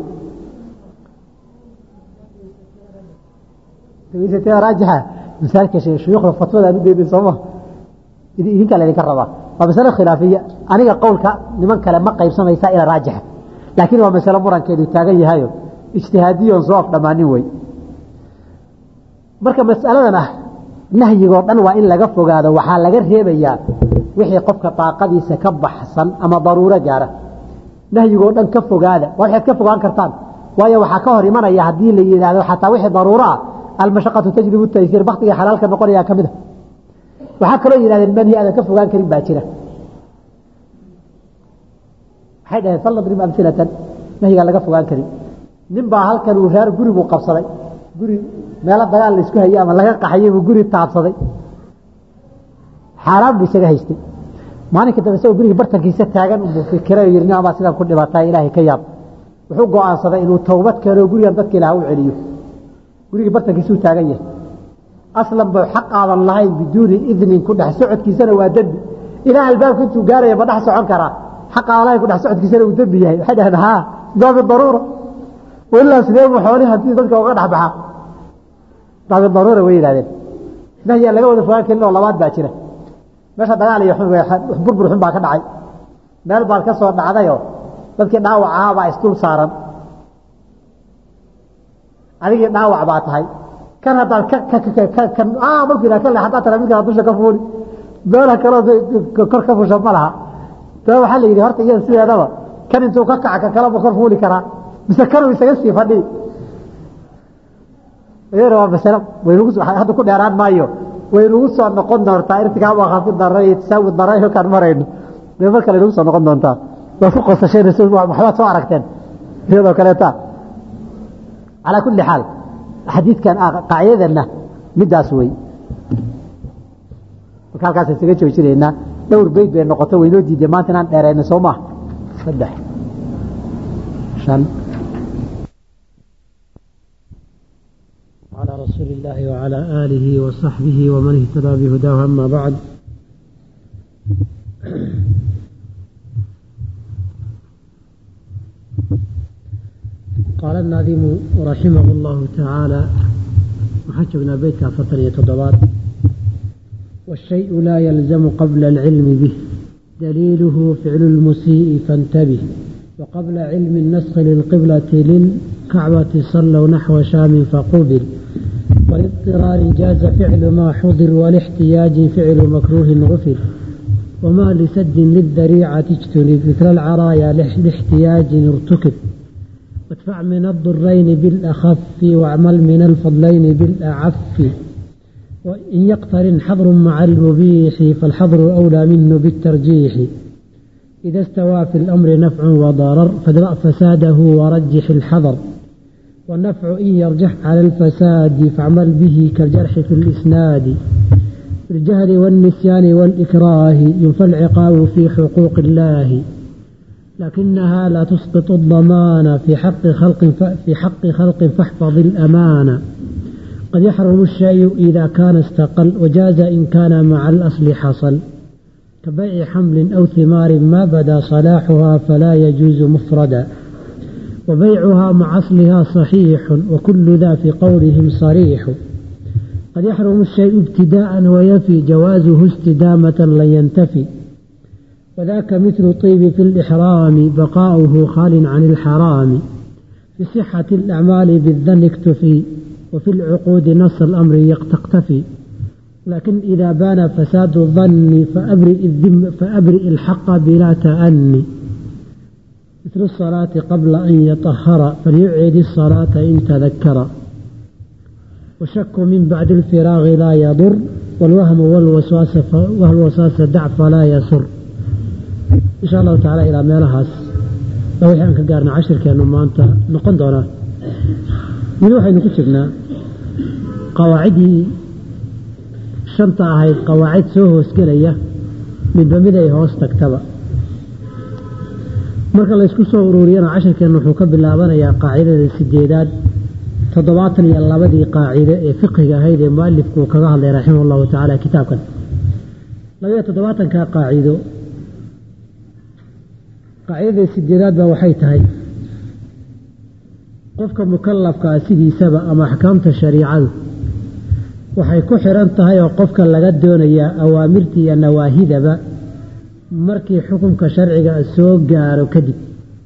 A: raajixa masaalka shuyuukhda fatwada aan u deedin sooma idinkaa laydinka rabaa waa masale khilaafiya aniga qowlka niman kale ma qaybsamaysaa ila raajixa laakiin waa masale murankeedu taagan yahayo ijtihaadiyoon soo af dhammaanin wey marka masaladan ah nahyigoo dhan waa in laga fogaado waxaa laga reebayaa wixii qofka daaqadiisa ka baxsan ama daruuro gaara nahyigoo dhan ka fogaada waa waxaad ka fogaan kartaan waayo waxaa ka hor imanaya haddii la yidhaahdo xataa wixii daruuro ah almashaqatu tajlibu taysiir baktiga xalaalka noqonayaa ka mid a waxaa kaloo yidhahdeen manhi aadan ka fogaan karin baa jira waxay dhaheen falnadrib amhilatan nahyigaan laga fogaan karin nin baa halkan uu reer guri buu qabsaday guri meelo dagaal laisku hayey ama laga qaxayey buu guri taabsaday xaaraan buu isaga haystay maalinka dambe isagoo guriga bartankiisa taagan buu fikiray oo yidhi nin baa sidaan ku dhibatay ilaahay ka yaab wuxuu go'aansaday inuu towbad keeno gurigan dadka ilaah u celiyo gurigii bartankiisuu taagan yahay aslan ba xaq aadan lahayn biduuni idnin ku dhex socodkiisana waa dembi ilaa albaabka intuu gaaraya ma dhex socon karaa xaq aadan lahayn ku dhex socodkiisana uu dembi yahay waxay dhaheen haa baabi daruura ilaa sidee buu xoolihii haddii dadka uga dhex baxaa baabi daruura way yidhahdeen nahyaa laga wada fogaan karin oo labaad baa jira meesha dagaal iyo burbur xun baa ka dhacay meel baad ka soo dhacdayoo dadkii dhaawac ahaa baa isdul saaran adigii dhaawac baa tahay kan haddaad markuu yidhaha kale haddaad tara midkaa dusha ka fuuli meela kaloo kor ka fusha ma laha daba waxaa la yidhi horta iyada sideedaba kan intuu ka kaca ka kaleba kor fuuli karaa mise kanuu isaga sii fadhii iyadana waa masale waynugu hadda ku dheeraan maayo waynugu soo noqon doontaa irtikaab khafi dara iyo tasaawi dara halkaan marayno bay mar kale inugu soo noqon doontaa waa ku qosasheen waxbaad soo aragteen iyadoo kaleeta calaa kulli xaal xadiidkan qaacidadana midaas wey marka halkaas isaga joojinaynaa dhowr beyd bay noqoto waynoo diiday maanta inaan dheerayno soo maha saddex shan
B: على رسول الله وعلى آله وصحبه ومن اهتدى بهداه أما بعد قال الناظم رحمه الله تعالى وحجبنا بيتك فترية تضبات والشيء لا يلزم قبل العلم به دليله فعل المسيء فانتبه وقبل علم النسخ للقبلة للكعبة صلوا نحو شام فقبل والاضطرار جاز فعل ما حضر والاحتياج فعل مكروه غفر وما لسد للذريعة اجتنب ذكر العرايا لاحتياج ارتكب وادفع من الضرين بالأخف واعمل من الفضلين بالأعف وإن يقترن حظر مع المبيح فالحظر أولى منه بالترجيح إذا استوى في الأمر نفع وضرر فادرأ فساده ورجح الحظر والنفع إن يرجح على الفساد فاعمل به كالجرح في الإسناد بالجهل والنسيان والإكراه ينفى العقاب في حقوق الله لكنها لا تسقط الضمان في حق خلق في حق خلق فاحفظ الأمانة قد يحرم الشيء إذا كان استقل وجاز إن كان مع الأصل حصل كبيع حمل أو ثمار ما بدا صلاحها فلا يجوز مفردا وبيعها مع أصلها صحيح وكل ذا في قولهم صريح قد يحرم الشيء ابتداء ويفي جوازه استدامة لن ينتفي وذاك مثل طيب في الإحرام بقاؤه خال عن الحرام في صحة الأعمال بالذن اكتفي وفي العقود نص الأمر تقتفي لكن إذا بان فساد الظن فأبرئ, الذم فأبرئ الحق بلا تأني مثل الصلاة قبل أن يطهر فليعيد الصلاة إن تذكر والشك من بعد الفراغ لا يضر والوهم والوسواس والوسواس دع فلا يسر إن شاء الله تعالى إلى meelahaas baa wixii aan ka gaarna cashirkeenu maanta noqon doonaa weli waxaynu ku jirnaa qawaaciddii shanta ahayd qawaacid soo hoosgelaya midba mid ay hoos tagtaba marka laysku soo ururiyana cashirkeennu wuxuu ka bilaabanayaa qaacidada sideedaad toddobaatan iyo labadii qaacide ee fiqiga ahayd ee mualifku uu kaga hadlay raximah allahu tacaala kitaabkan labayo toddobaatanka qaacido qaacidada sideedaad baa waxay tahay qofka mukalafkaa sidiisaba ama axkaamta shariicadu waxay ku xiran tahay oo qofka laga doonayaa awaamirta iyo nawaahidaba markii xukunka sharciga soo gaaro kadib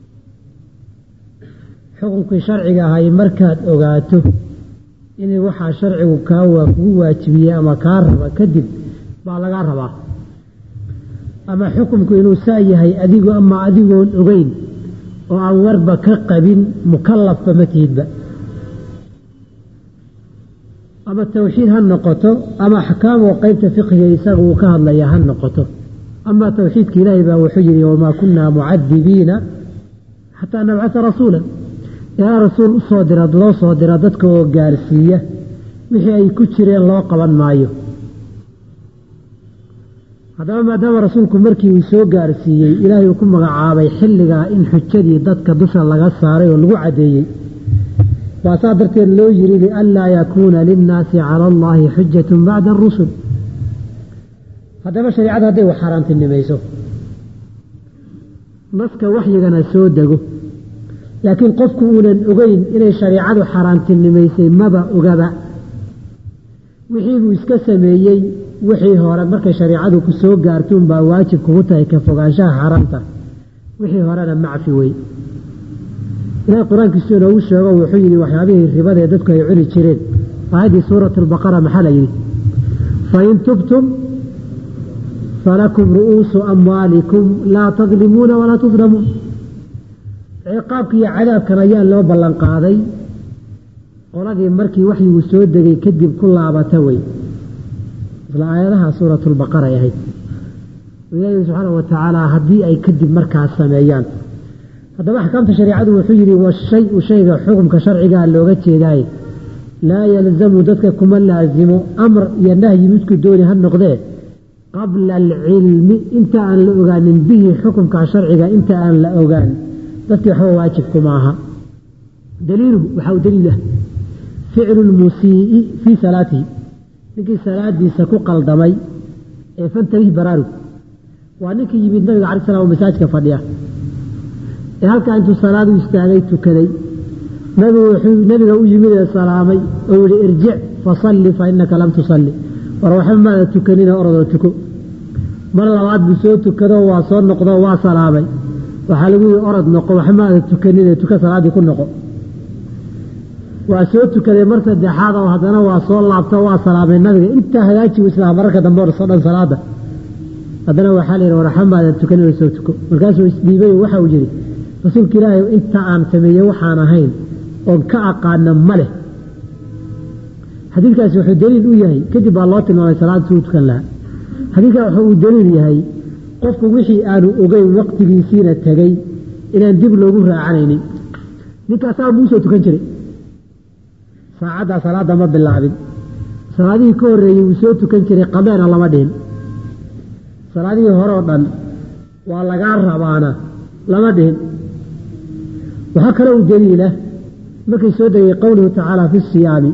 B: xukunkii sharciga ahay markaad ogaato in waxaa sharcigu kaa kugu waajibiyey ama kaa raba kadib baa lagaa rabaa ama xukumku inuu saa yahay adigu ama adigoon ogeyn oo aan warba ka qabin mukalafba ma tihidba ama tawxiid ha noqoto ama axkaam oo qeybta fiqiga isaga uu ka hadlaya ha noqoto ama tawxiidka ilaahay baa wuxuu yihi wamaa kunaa mucadibiina xataa nabcata rasuula ilaa rasuul usoo dira loo soo dira dadka oo gaarsiiya wixii ay ku jireen loo qaban maayo haddaba maadaama rasuulku markii uu soo gaarsiiyey ilaahay uu ku magacaabay xilligaa in xujadii dadka dusha laga saaray oo lagu caddeeyey baa saa darteed loo yidhi lianlaa yakuuna linnaasi cala allaahi xujatun bacda arusul haddaba shareicada hadday wax xaaraantinimayso naska waxyigana soo dego laakiin qofku uunan ogeyn inay shareicadu xaaraantinimaysay maba ogaba wixii buu iska sameeyey wixii hore markay shareicadu ku soo gaartuun baa waajib kugu tahay ka fogaanshaha xaaraamta wixii horena macfi wey ilahay qur-aankiisu inoogu sheego wuxuu yidhi waxyaabihii ribadaee dadku ay cuni jireen aayaddii suurat albaqara maxaa la yidhi fain tubtum falakum ru'uusu amwaalikum laa tadlimuuna walaa tudlamuun ciqaabka iyo cadaabkan ayaa loo ballan qaaday qoladii markii waxyigu soo degay kadib ku laabata wey isla aayadaha suuratulbaqara ay ahayd ilaahi subxaana wa tacaala haddii ay kadib markaas sameeyaan haddaba axkaamta shareicadu wuxuu yidhi washayu shayga xukumka sharcigaa looga jeedaaye laa yalzamu dadka kuma laasimo amr iyo nahyi midku dooni ha noqdee qabla alcilmi inta aan la ogaanin bihi xukumka sharciga inta aan la ogaan dadkii waxba waajibkuma aha daliiluhu waxaa u daliil ah ficlu lmusii'i fii salaatihi ninkii salaadiisa ku qaldamay ee fantabih baraarug waa ninkii yimid nabiga cala slam masaajka fadhiya ee halkaa intuu salaad u istaagay tukaday nabigu wuxuu nabiga u yimid ee salaamay oo yihi irjic fasalli fa inaka lam tusalli war waxba maada tukanina orodoo tuko mar labaad buu soo tukado waa soo noqdo waa salaamay waxaa lagu yihi orod noqo waxba maada tukanine tuka salaaddii ku noqo waa soo tukaday mar saddexaad oo haddana waa soo laabto waa salaamay nabiga intaa hagaaji u islaam mararka dambe orso dhan salaada haddana waxaa la yidhi war waxba maada tukanina soo tuko markaasuu isdhiibay waxa uu yidhi rasuulka ilaahay inta aan sameeyey waxaan ahayn oon ka aqaana ma leh xadiidkaasi wuxuu daliil u yahay kadib baa loo tilmaamay salaad suu tukan lahaa xadiidkan wuxuu uu daliil yahay qofku wixii aanu ogeyn waqtigiisiina tegey inaan dib loogu raacanaynin ninkaasaa buu soo tukan jiray saacaddaa salaadda ma bilaabin salaadihii ka horreeyey wuu soo tukan jiray qameena lama dhihin salaadihii hore oo dhan waa lagaa rabaana lama dhihin waxaa kale uu daliila markay soo degay qowluhu tacaala fi siyaami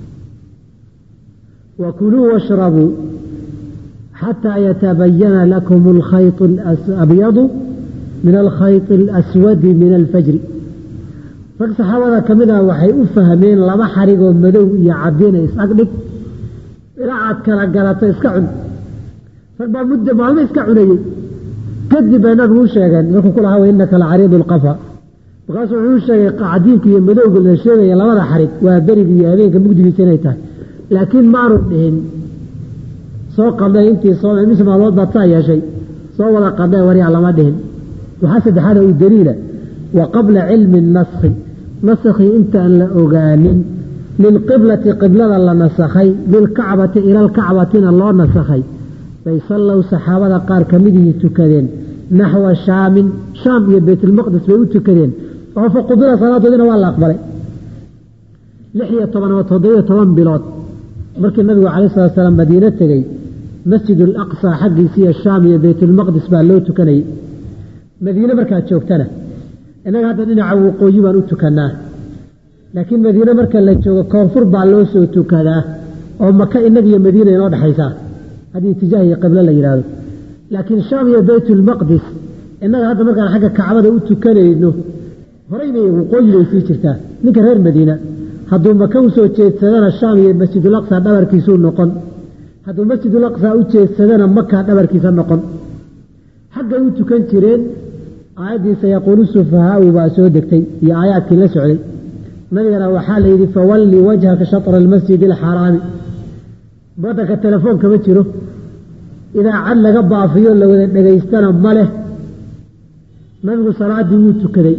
B: wa kuluu washrabuu xataa yatabayana lakum alkhayط abyadu min alkhayط اlaswadi min alfajri rag saxaabada ka mid ah waxay u fahmeen laba xarigoo madow iyo cadina is-agdhig ilaa aad kala galato iska cun rag baa muddo maalmo iska cunayey kadib bay nabigu u sheegeen markuu ku lahaa inaka lacariidu lqafa markaasuu wuxuu sheegay cadiinka iyo madowga la sheegaya labada xarig waa beriga iyo habeenka mugdigiisa inay tahay laakiin maanu dhihin soo qadhay intii soo mis maalmood baad saa yeeshay soo wada qadhay waryaa lama dhihin waxaa saddexaada uu daliila wa qabla cilmi naskhi naskii intaan la ogaanin lilqiblati qiblada la nasakhay lilkacbati ila lkacbatina loo nasakhay bay sallow saxaabada qaar ka midihii tukadeen naxwa shaamin shaam iyo baytulmaqdis bay u tukadeen oo fa qubila salaadoodina waa la aqbalay lix iyo toban ama toddobiyo toban bilood markii nabigu calayi salatu salaam madiine tegey masjid alaqsa xaggiisa iyo shaam iyo baytulmaqdis baa loo tukanayay madiine markaad joogtana innaga hadda dhinaca waqooyi baan u tukannaa laakiin madiine marka la joogo koonfur baa loo soo tukadaa oo maka innaga iyo madiina inoo dhexaysaa haddii itijaah iyo qiblo la yidhaahdo laakiin shaam iyo baytulmaqdis innaga hadda markaan xagga kacbada u tukanayno horay bay waqooyi bay sii jirtaa ninka reer madiina hadduu maka u soo jeedsadana shaam iyo masjidulaqsa dhabarkiisuu noqon hadduu masjidulaqsa u jeedsadana maka dhabarkiisa noqon xaggay u tukan jireen aayaddii sayaquulu sufahaau baa soo degtay iyo aayaadkii la socday nabigana waxaa la yidhi fawalli wajhaka shatra almasjidi alxaraami waddanka telefoon kama jiro idaacad laga baafiyo la wada dhegaystana ma leh nabigu salaaddii wuu tukaday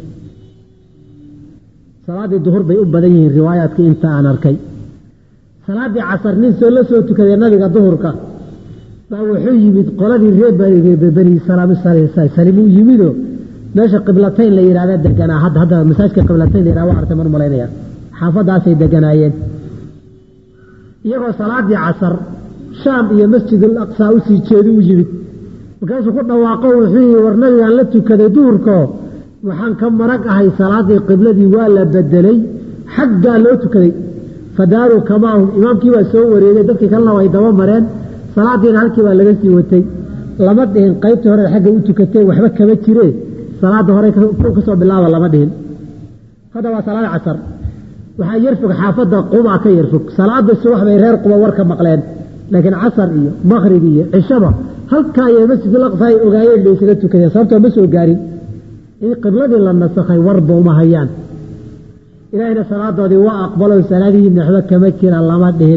B: salaaddii duhur bay u badan yihiin riwaayaadkii inta aan arkay salaaddii casar nin soo la soo tukaday nabiga duhurka baa wuxuu yimid qoladii reer bani salim uu yimidoo meesha qiblatayn la yidhahda deganaa hadda hadda masaajka qiblatayn la yidhahda waa artay mar malaynaya xaafadaasay deganaayeen iyagoo salaaddii casar shaam iyo masjidul aqsaa u sii jeedu u yimid markaasuu ku dhawaaqo wuxuu yihi war nabigaan la tukaday duhurkoo waxaan ka marag ahay salaaddii qibladii waa la bedelay xaggaa loo tukaday fadaaruu kamaahum imaamkii baa soo wareegay dadkii kalena way daba mareen salaadiina halkii baa laga sii watay lama dhihin qaybtii hore xagga u tukatee waxba kama jiree salaadda hore ka soo bilaaba lama dhihin hadda waa salaad casar waxaa yarfog xaafadda qubaa ka yarfog salaada subax bay reer quba warka maqleen laakiin casar iyo makrib iyo cishaba halkaa iyo masjid aqsa ay ogaayeen bay isaga tukadeen sababtoo ma soo gaarin in qibladii la nasakhay warba uma hayaan ilaahayna salaadoodii waa aqbalo salaadihii naxdo kama jira lama dhihin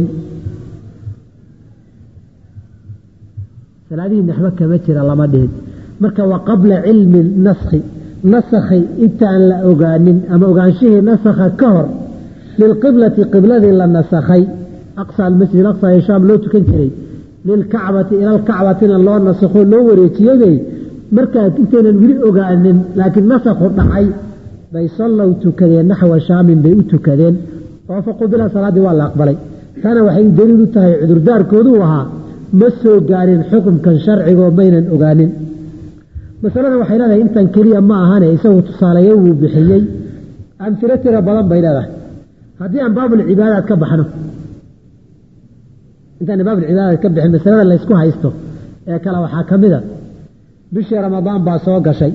B: salaadihii naxbo kama jira lama dhihin marka waa qabla cilmi naskhi nasakhay intaan la ogaanin ama ogaanshihii nasakha ka hor lilqiblati qibladii la nasakhay aqsa almasjid aqsa ee shaam loo tukan jiray lilkacbati ila alkacbatina loo nasakho loo wareejiyabay markaa intaynan weli ogaanin laakiin nasakhu dhacay bay sallow tukadeen naxwa shaamin bay u tukadeen oo faqubila salaaddii waa la aqbalay taana waxay daliil u tahay cudurdaarkooduu ahaa ma soo gaarin xukumkan sharcigoo maynan ogaanin masalada waxay leedahay intan keliya ma ahane isagu tusaaleeyo wuu bixiyey amfilo tiro badan bay leedahay haddii aan baabulcibaadaad ka baxno intaan baabulcibaadaad ka bixin masalada laysku haysto ee kale waxaa ka mid a bishii ramadaan baa soo gashay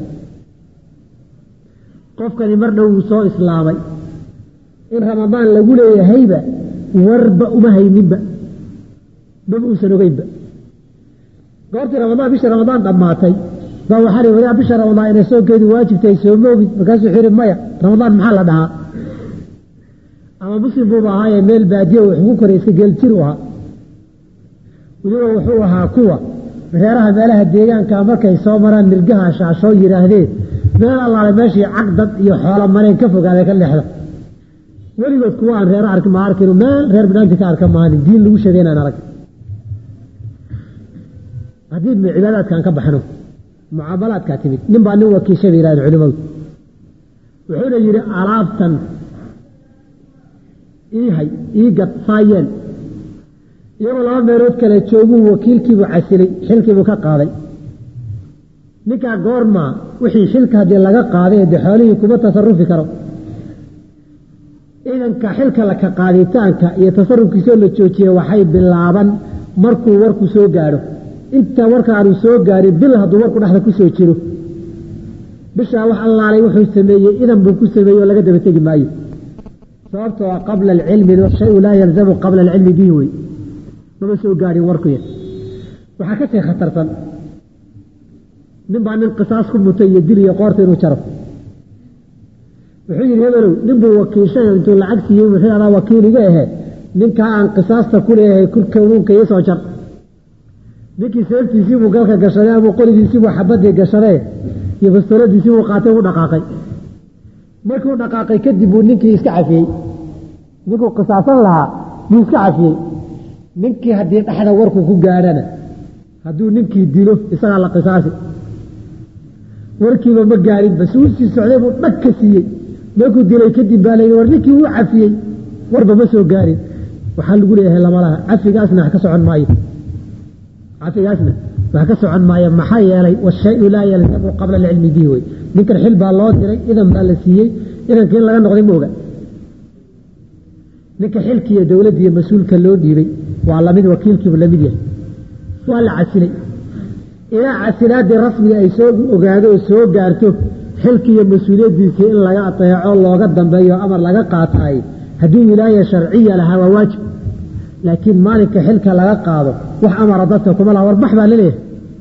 B: qofkani mar dhow wuu soo islaamay in ramadaan lagu leeyahayba warba uma hayninba maba uusan ogeynba goortii ramadaan bishii ramadaan dhammaatay baa waxaa ii wadaa bisha ramadaan inay soonkeedu waajibtahay soo moogid markaasuu wuxuu yihi maya ramadaan maxaa la dhahaa ama muslim buuba ahaayee meel baadiyo wuxuu ku koray iska geeljir u ahaa weliba wuxuu ahaa kuwa reeraha meelaha deegaanka markay soo maraan nirgaha shaashoo yidhaahdeen meel allaale meeshii cagdad iyo xoolo mareen ka fogaaday ka leexda weligood kuwa aan reero arki ma arkinu meel reer bidhaanti ka arka maanin diin lagu sheegay inaan arag haddii cibaadaadkaan ka baxno mucaamalaadkaa timid nin baa nin wakiisha bay yidhahdeen culimadu wuxuuna yidhi alaabtan ii hay ii gad saayeen iyagoo laba meelood kale jooguu wakiilkiibuu casilay xilkiibuu ka qaaday ninkaa goormaa wixii xilka haddii laga qaaday dee xoolihii kuma tasarufi karo ciidanka xilka laka qaaditaanka iyo tasarufkiisoo la joojiye waxay bilaaban markuu warku soo gaadho inta warkaanu soo gaarin bil hadduu warku dhexda ku soo jiro bishaa wax allaalay wuxuu sameeyey idan buu ku sameeyey oo laga daba tegi maayo sababtoo a qabla alcilmi shayu laa yalzamu qabla alcilmi bihi wey mama soo gaadhin warkuya waxaa ka sii khatarsan nin baa nin qisaas ku mutay iyo dil iyo qoorta inuu jaro wuxuu yidhi hebelow nin buu wakiishay intuu lacag siiyey wuxuu adaa wakiil iga ahe ninkaa aan qisaasta ku leeyahay kulkanuunka ii soo jar ninkii seeftiisii buu galka gashaday ama qoligiisii buu xabadii gashadee iyo bastooladiisii buu qaatay u dhaqaaqay markuu dhaqaaqay kadib buu ninkii iska cafiyey ninkuu qisaasan lahaa buu iska cafiyey ninkii haddii dhexda warku ku gaadhana hadduu ninkii dilo isagaa la qisaasi warkiiba ma gaarin bas uu sii socday buu dhag ka siiyey markuu dilay kadib baa layidhi war ninkii wuu cafiyey warba ma soo gaarin waxaa lagu leeyahay lamalaha cafigaasna wax ka socon maayo cafigaasna wax ka socon maayo maxaa yeelay washayu laa yalzamu qabla alcilmi bihi wey ninkan xil baa loo diray idan baa la siiyey idanka in laga noqday ma oga ninka xilkiiyo dowladdiiyo mas-uulka loo dhiibay waa lamid wakiilkiibu lamid yahay waa la casilay ilaa casilaadii rasmiga ay soo ogaado oo soo gaarto xilkiiyo mas-uuliyaddiisii in laga ateeco looga dambeeyo amar laga qaataay haddii wilaaya sharciya lahaa waa waajib laakiin maalinka xilka laga qaado wax amara dadka kuma laha warbax baa laleeyahay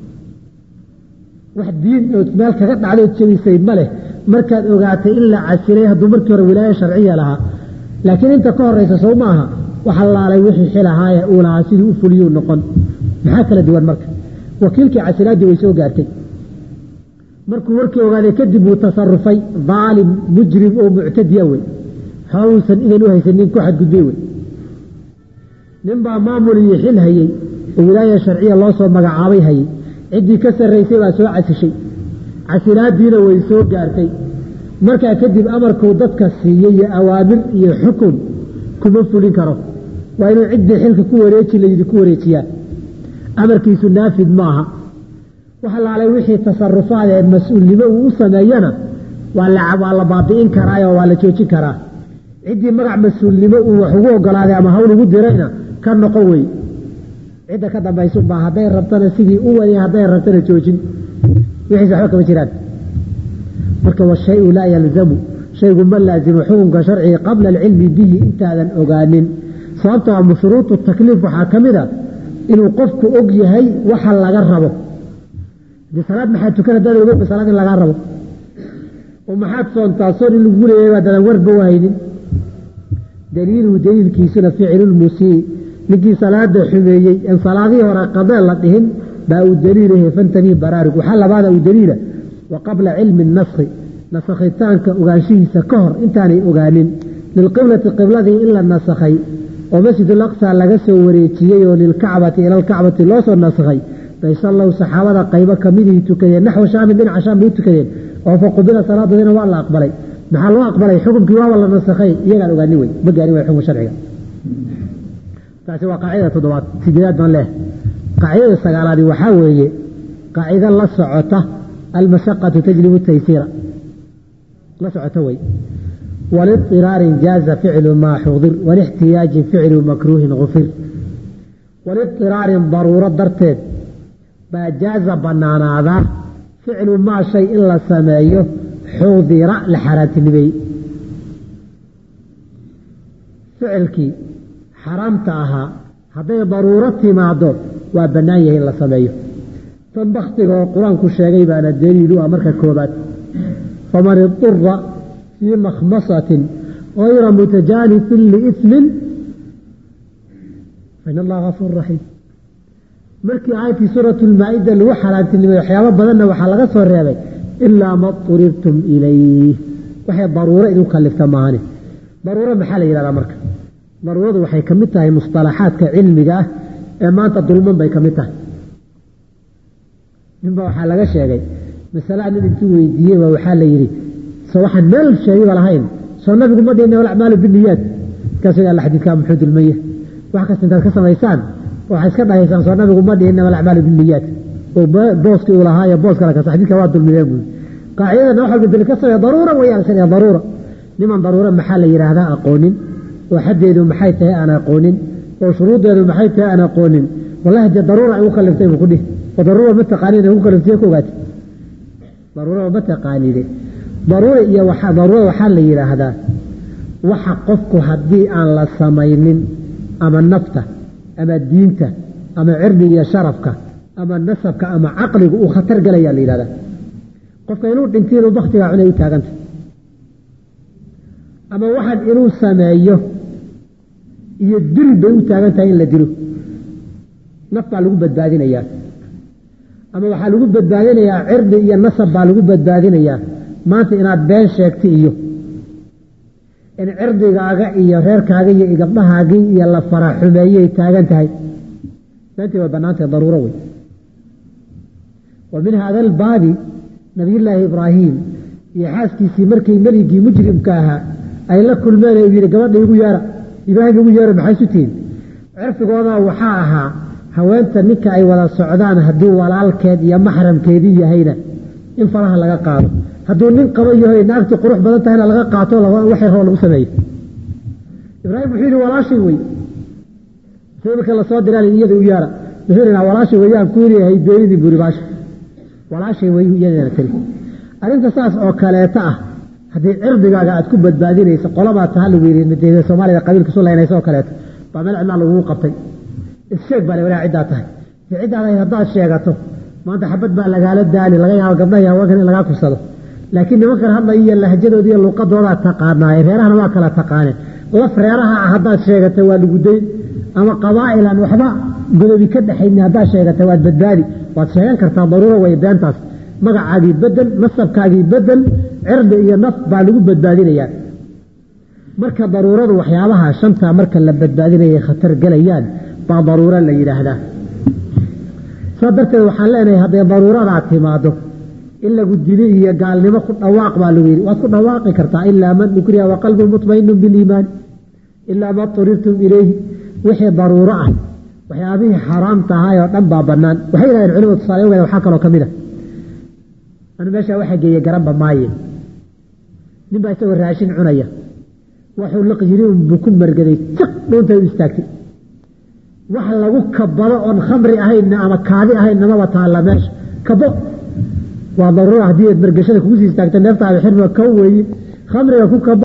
B: wax diin ood meel kaga dhacdood jebisay ma leh markaad ogaatay in la casilay hadduu markii hore wilaaya sharciya lahaa laakiin inta ka horeysa sow ma aha waxa laalay wixii xil ahaaye uu lahaa sidii u fuliyuu noqon maxaa kala duwan marka wakiilkii casilaaddii way soo gaartay markuu warkii ogaaday kadib wuu tasarufay daalim mujrim oo muctadiya wey hawsan idan u haysanin ku xadgudbay wey nin baa maamul iyo xil hayey oo wilaaya sharciya loo soo magacaabay hayey ciddii ka sarraysay baa soo casishay casilaaddiina way soo gaartay markaa kadib amarkuu dadka siiyey iyo awaamir iyo xukun kuma fulin karo waa inuu ciddii xilka ku wareeji layidhi ku wareejiyaa amarkiisu naafid maaha wax laalay wixii tasarufaad ee mas-uulnimo uu u sameeyana waa la baabi'in karaayoo waa la joojin karaa ciddii magac mas-uulnimo uu wax ugu ogolaaday ama hawl ugu dirayna ka noqon wey cidda ka dambaysunbaa hadday rabtana sidii u wadi hadday rabtana joojin wixiis waxba kama jiraan marka washayu laa yalzamu shaygu ma laazimo xukunka sharciga qabla alcilmi bihi intaadan ogaanin sababta waa shuruudu takliif waxaa ka mid a inuu qofku og yahay waxa laga rabo dee salaad maxaad tukan haddaad ogba salaad in lagaa rabo oo maxaad soontaa soon in lagu leeyahay baa dadan warba wahaynin daliiluhu daliilkiisuna ficilulmusii ninkii salaada xumeeyey en salaadihii hore qadee la dhihin baa uu daliilahe fantabiih baraarug waxaa labaada uu daliila wa qabla cilmi naskhi nasakhitaanka ogaanshihiisa ka hor intaanay ogaanin lilqiblati qibladii in la nasakhay oo masjidul aqsa laga soo wareejiyey oo lilkacbati ila alkacbati loo soo nasakhay bay sallow saxaabada qaybo kamidihii tukadeen naxwa shaamin dhinaca shaam bay u tukadeen oo fa qubila salaadoodina waa la aqbalay maxaa loo aqbalay xukumkii waaba la nasakhay iyagaan ogaanin wey ma gaarin way xukum sharciga taasi waa qaacidada toddobaad sideedaad baan leeh qaacidada sagaalaadi waxaa weeye qaacido la socota almashaqatu tajlibu taysiira la socota wey waliطiraarin jaaza ficlu maa xudir walixtiyaajin ficlu makruuhin gufir waliطiraarin daruuro darteed baa jaaza banaanaadaa ficlu maa shay in la sameeyo xudira la xaaraantinimeeyey ficilkii xaraamta ahaa hadday daruuro timaado waa bannaan yahay in la sameeyo tan baktiga oo qur-aanku sheegay baana daliilu ah marka koobaad faman idura fii makhmasatin hayra mutajaanifin liismin fain allaha gafuur raxiim markii aayadkii suuratu lmaa-ida lagu xaaraantinimay waxyaabo badanna waxaa laga soo reebay ilaa ma turirtum ilayh waxay daruuro idin kalifta maahane daruuro maxaa la yidhahdaa marka daruuradu waxay ka mid tahay musطalaxaadka cilmiga ah ee maanta dulman bay ka mid tahay ninba waxaa laga sheegay masala nin intuu weydiiyey ba waxaa la yidhi so waxaan meel sheegayba lahayn soo nabigu ma dhihina walacmaalu biniyaad markaasuu alla xadiidkaa muxuu dulmaya wax kasta intaad ka samaysaan waxay iska dhahaysaan soo nabigu ma dhihina walacmaalu biniyaad oo booskii uu lahaayo boos kale kasta xadiidka waa dulmiyeen buui qaacidadana wax walba dali ka sameeya daruura wayaan iska dhiha daruura niman daruura maxaa la yidhaahdaa aqoonin oo xaddeedu maxay tahay aan aqoonin oo shuruuddeedu maxay tahay aan aqoonin wallahi dee daruura ay u kaliftay buu ku dhihi oo daruura ma taqaaniin ay ku kaliftay ku ogaati daruurada ma taqaanide daruura iyo daruurada waxaa la yidhaahdaa waxa qofku haddii aan la samaynin ama nafta ama diinta ama cirdi iyo sharafka ama nasabka ama caqligu uu khatar galayaa la yidhahdaa qofka inuu dhinti inuu baktigaa cunay u taaganta ama waxaan inuu sameeyo iyo dil bay u taagan tahay in la dilo naf baa lagu badbaadinayaa ama waxaa lagu badbaadinayaa cirdi iyo nasab baa lagu badbaadinayaa maanta inaad been sheegta iyo in cirdigaaga iyo reerkaaga iyo gabdhahaagii iyo la faraxumeeyay taagan tahay beentii way bannaantahay daruuro wey wa min hada albaabi nabiyullaahi ibraahim iyo xaaskiisii markay meligii mujrimka ahaa ay la kulmeen u yidhi gabadha igu yeera ibraahim igu yeera maxay isu tihin cirfigooda waxaa ahaa haweenta ninka ay wada socdaan hadduu walaalkeed iyo maxramkeedii yahayna in faraha laga qaado hadduu nin qaba yahay naagti qurux badan tahayna laga qaato waxay roo lagu sameeyo ibraahim wuxuu yidhi walaashay wey imika lasoo diraa iyada u yeera wuxuu yidhi walaashay weyaan ku leeyahay beenidii buuri baasha walaashay wey iyadana tiri arrinta saas oo kaleeta ah haddii cirdigaaga aad ku badbaadinaysa qolabaa taha lagu yidhi soomaalida qabiilka su laynaysa oo kaleeto baa meel cidlaa lagugu qabtay issheeg baa walaa ciddaa tahay dee ciddaada haddaad sheegato maanta xabad baa lagaala daali laga yaabo gabdhaha iyo haweenkan in lagaa kubsado laakiin nimankan hadla iyo lahjadooda iyo luuqadoodaa taqaanaaye reerahana waa kala taqaaneen laf reeraha ah haddaad sheegatay waa lagu dayn ama qabaa'ilan waxba godobi ka dhexayni haddaad sheegatay waad badbaadi waad sheegan kartaa daruuro way beentaas magacaagii bedel nasabkaagii bedel cirdi iyo naf baa lagu badbaadinayaa marka daruuradu waxyaabaha shantaa marka la badbaadinaya khatar gelayaan baa daruuro la yidhaahdaa saa darteed waxaan leenahay hadday daruuradaa timaado in lagu dili iyo gaalnimo ku dhawaaq baa lagu yidhi waad ku dhawaaqi kartaa ilaa man ukriha waqalbu mutmainu biliimaani ilaa ma turirtum ilayhi wixii daruuro ah waxyaabihii xaaraamta ahaay oo dhan baa bannaan waxay yidhahdeen culimadu tusaale ogeeda waxaa kaloo ka mid a anu meeshaa waxaa geeye garanba maaye nin baa isagoo raashin cunaya waxuu liq yiri unbuu ku margaday jiq dhuuntay u istaagtay wax lagu kabado oon khamri ahaynna ama kaadi ahaynna maba taalla meesha kabo waa daruura haddii aad margashada kugu sii istaagta neeftaada xirma ka weeye khamriga ku kabo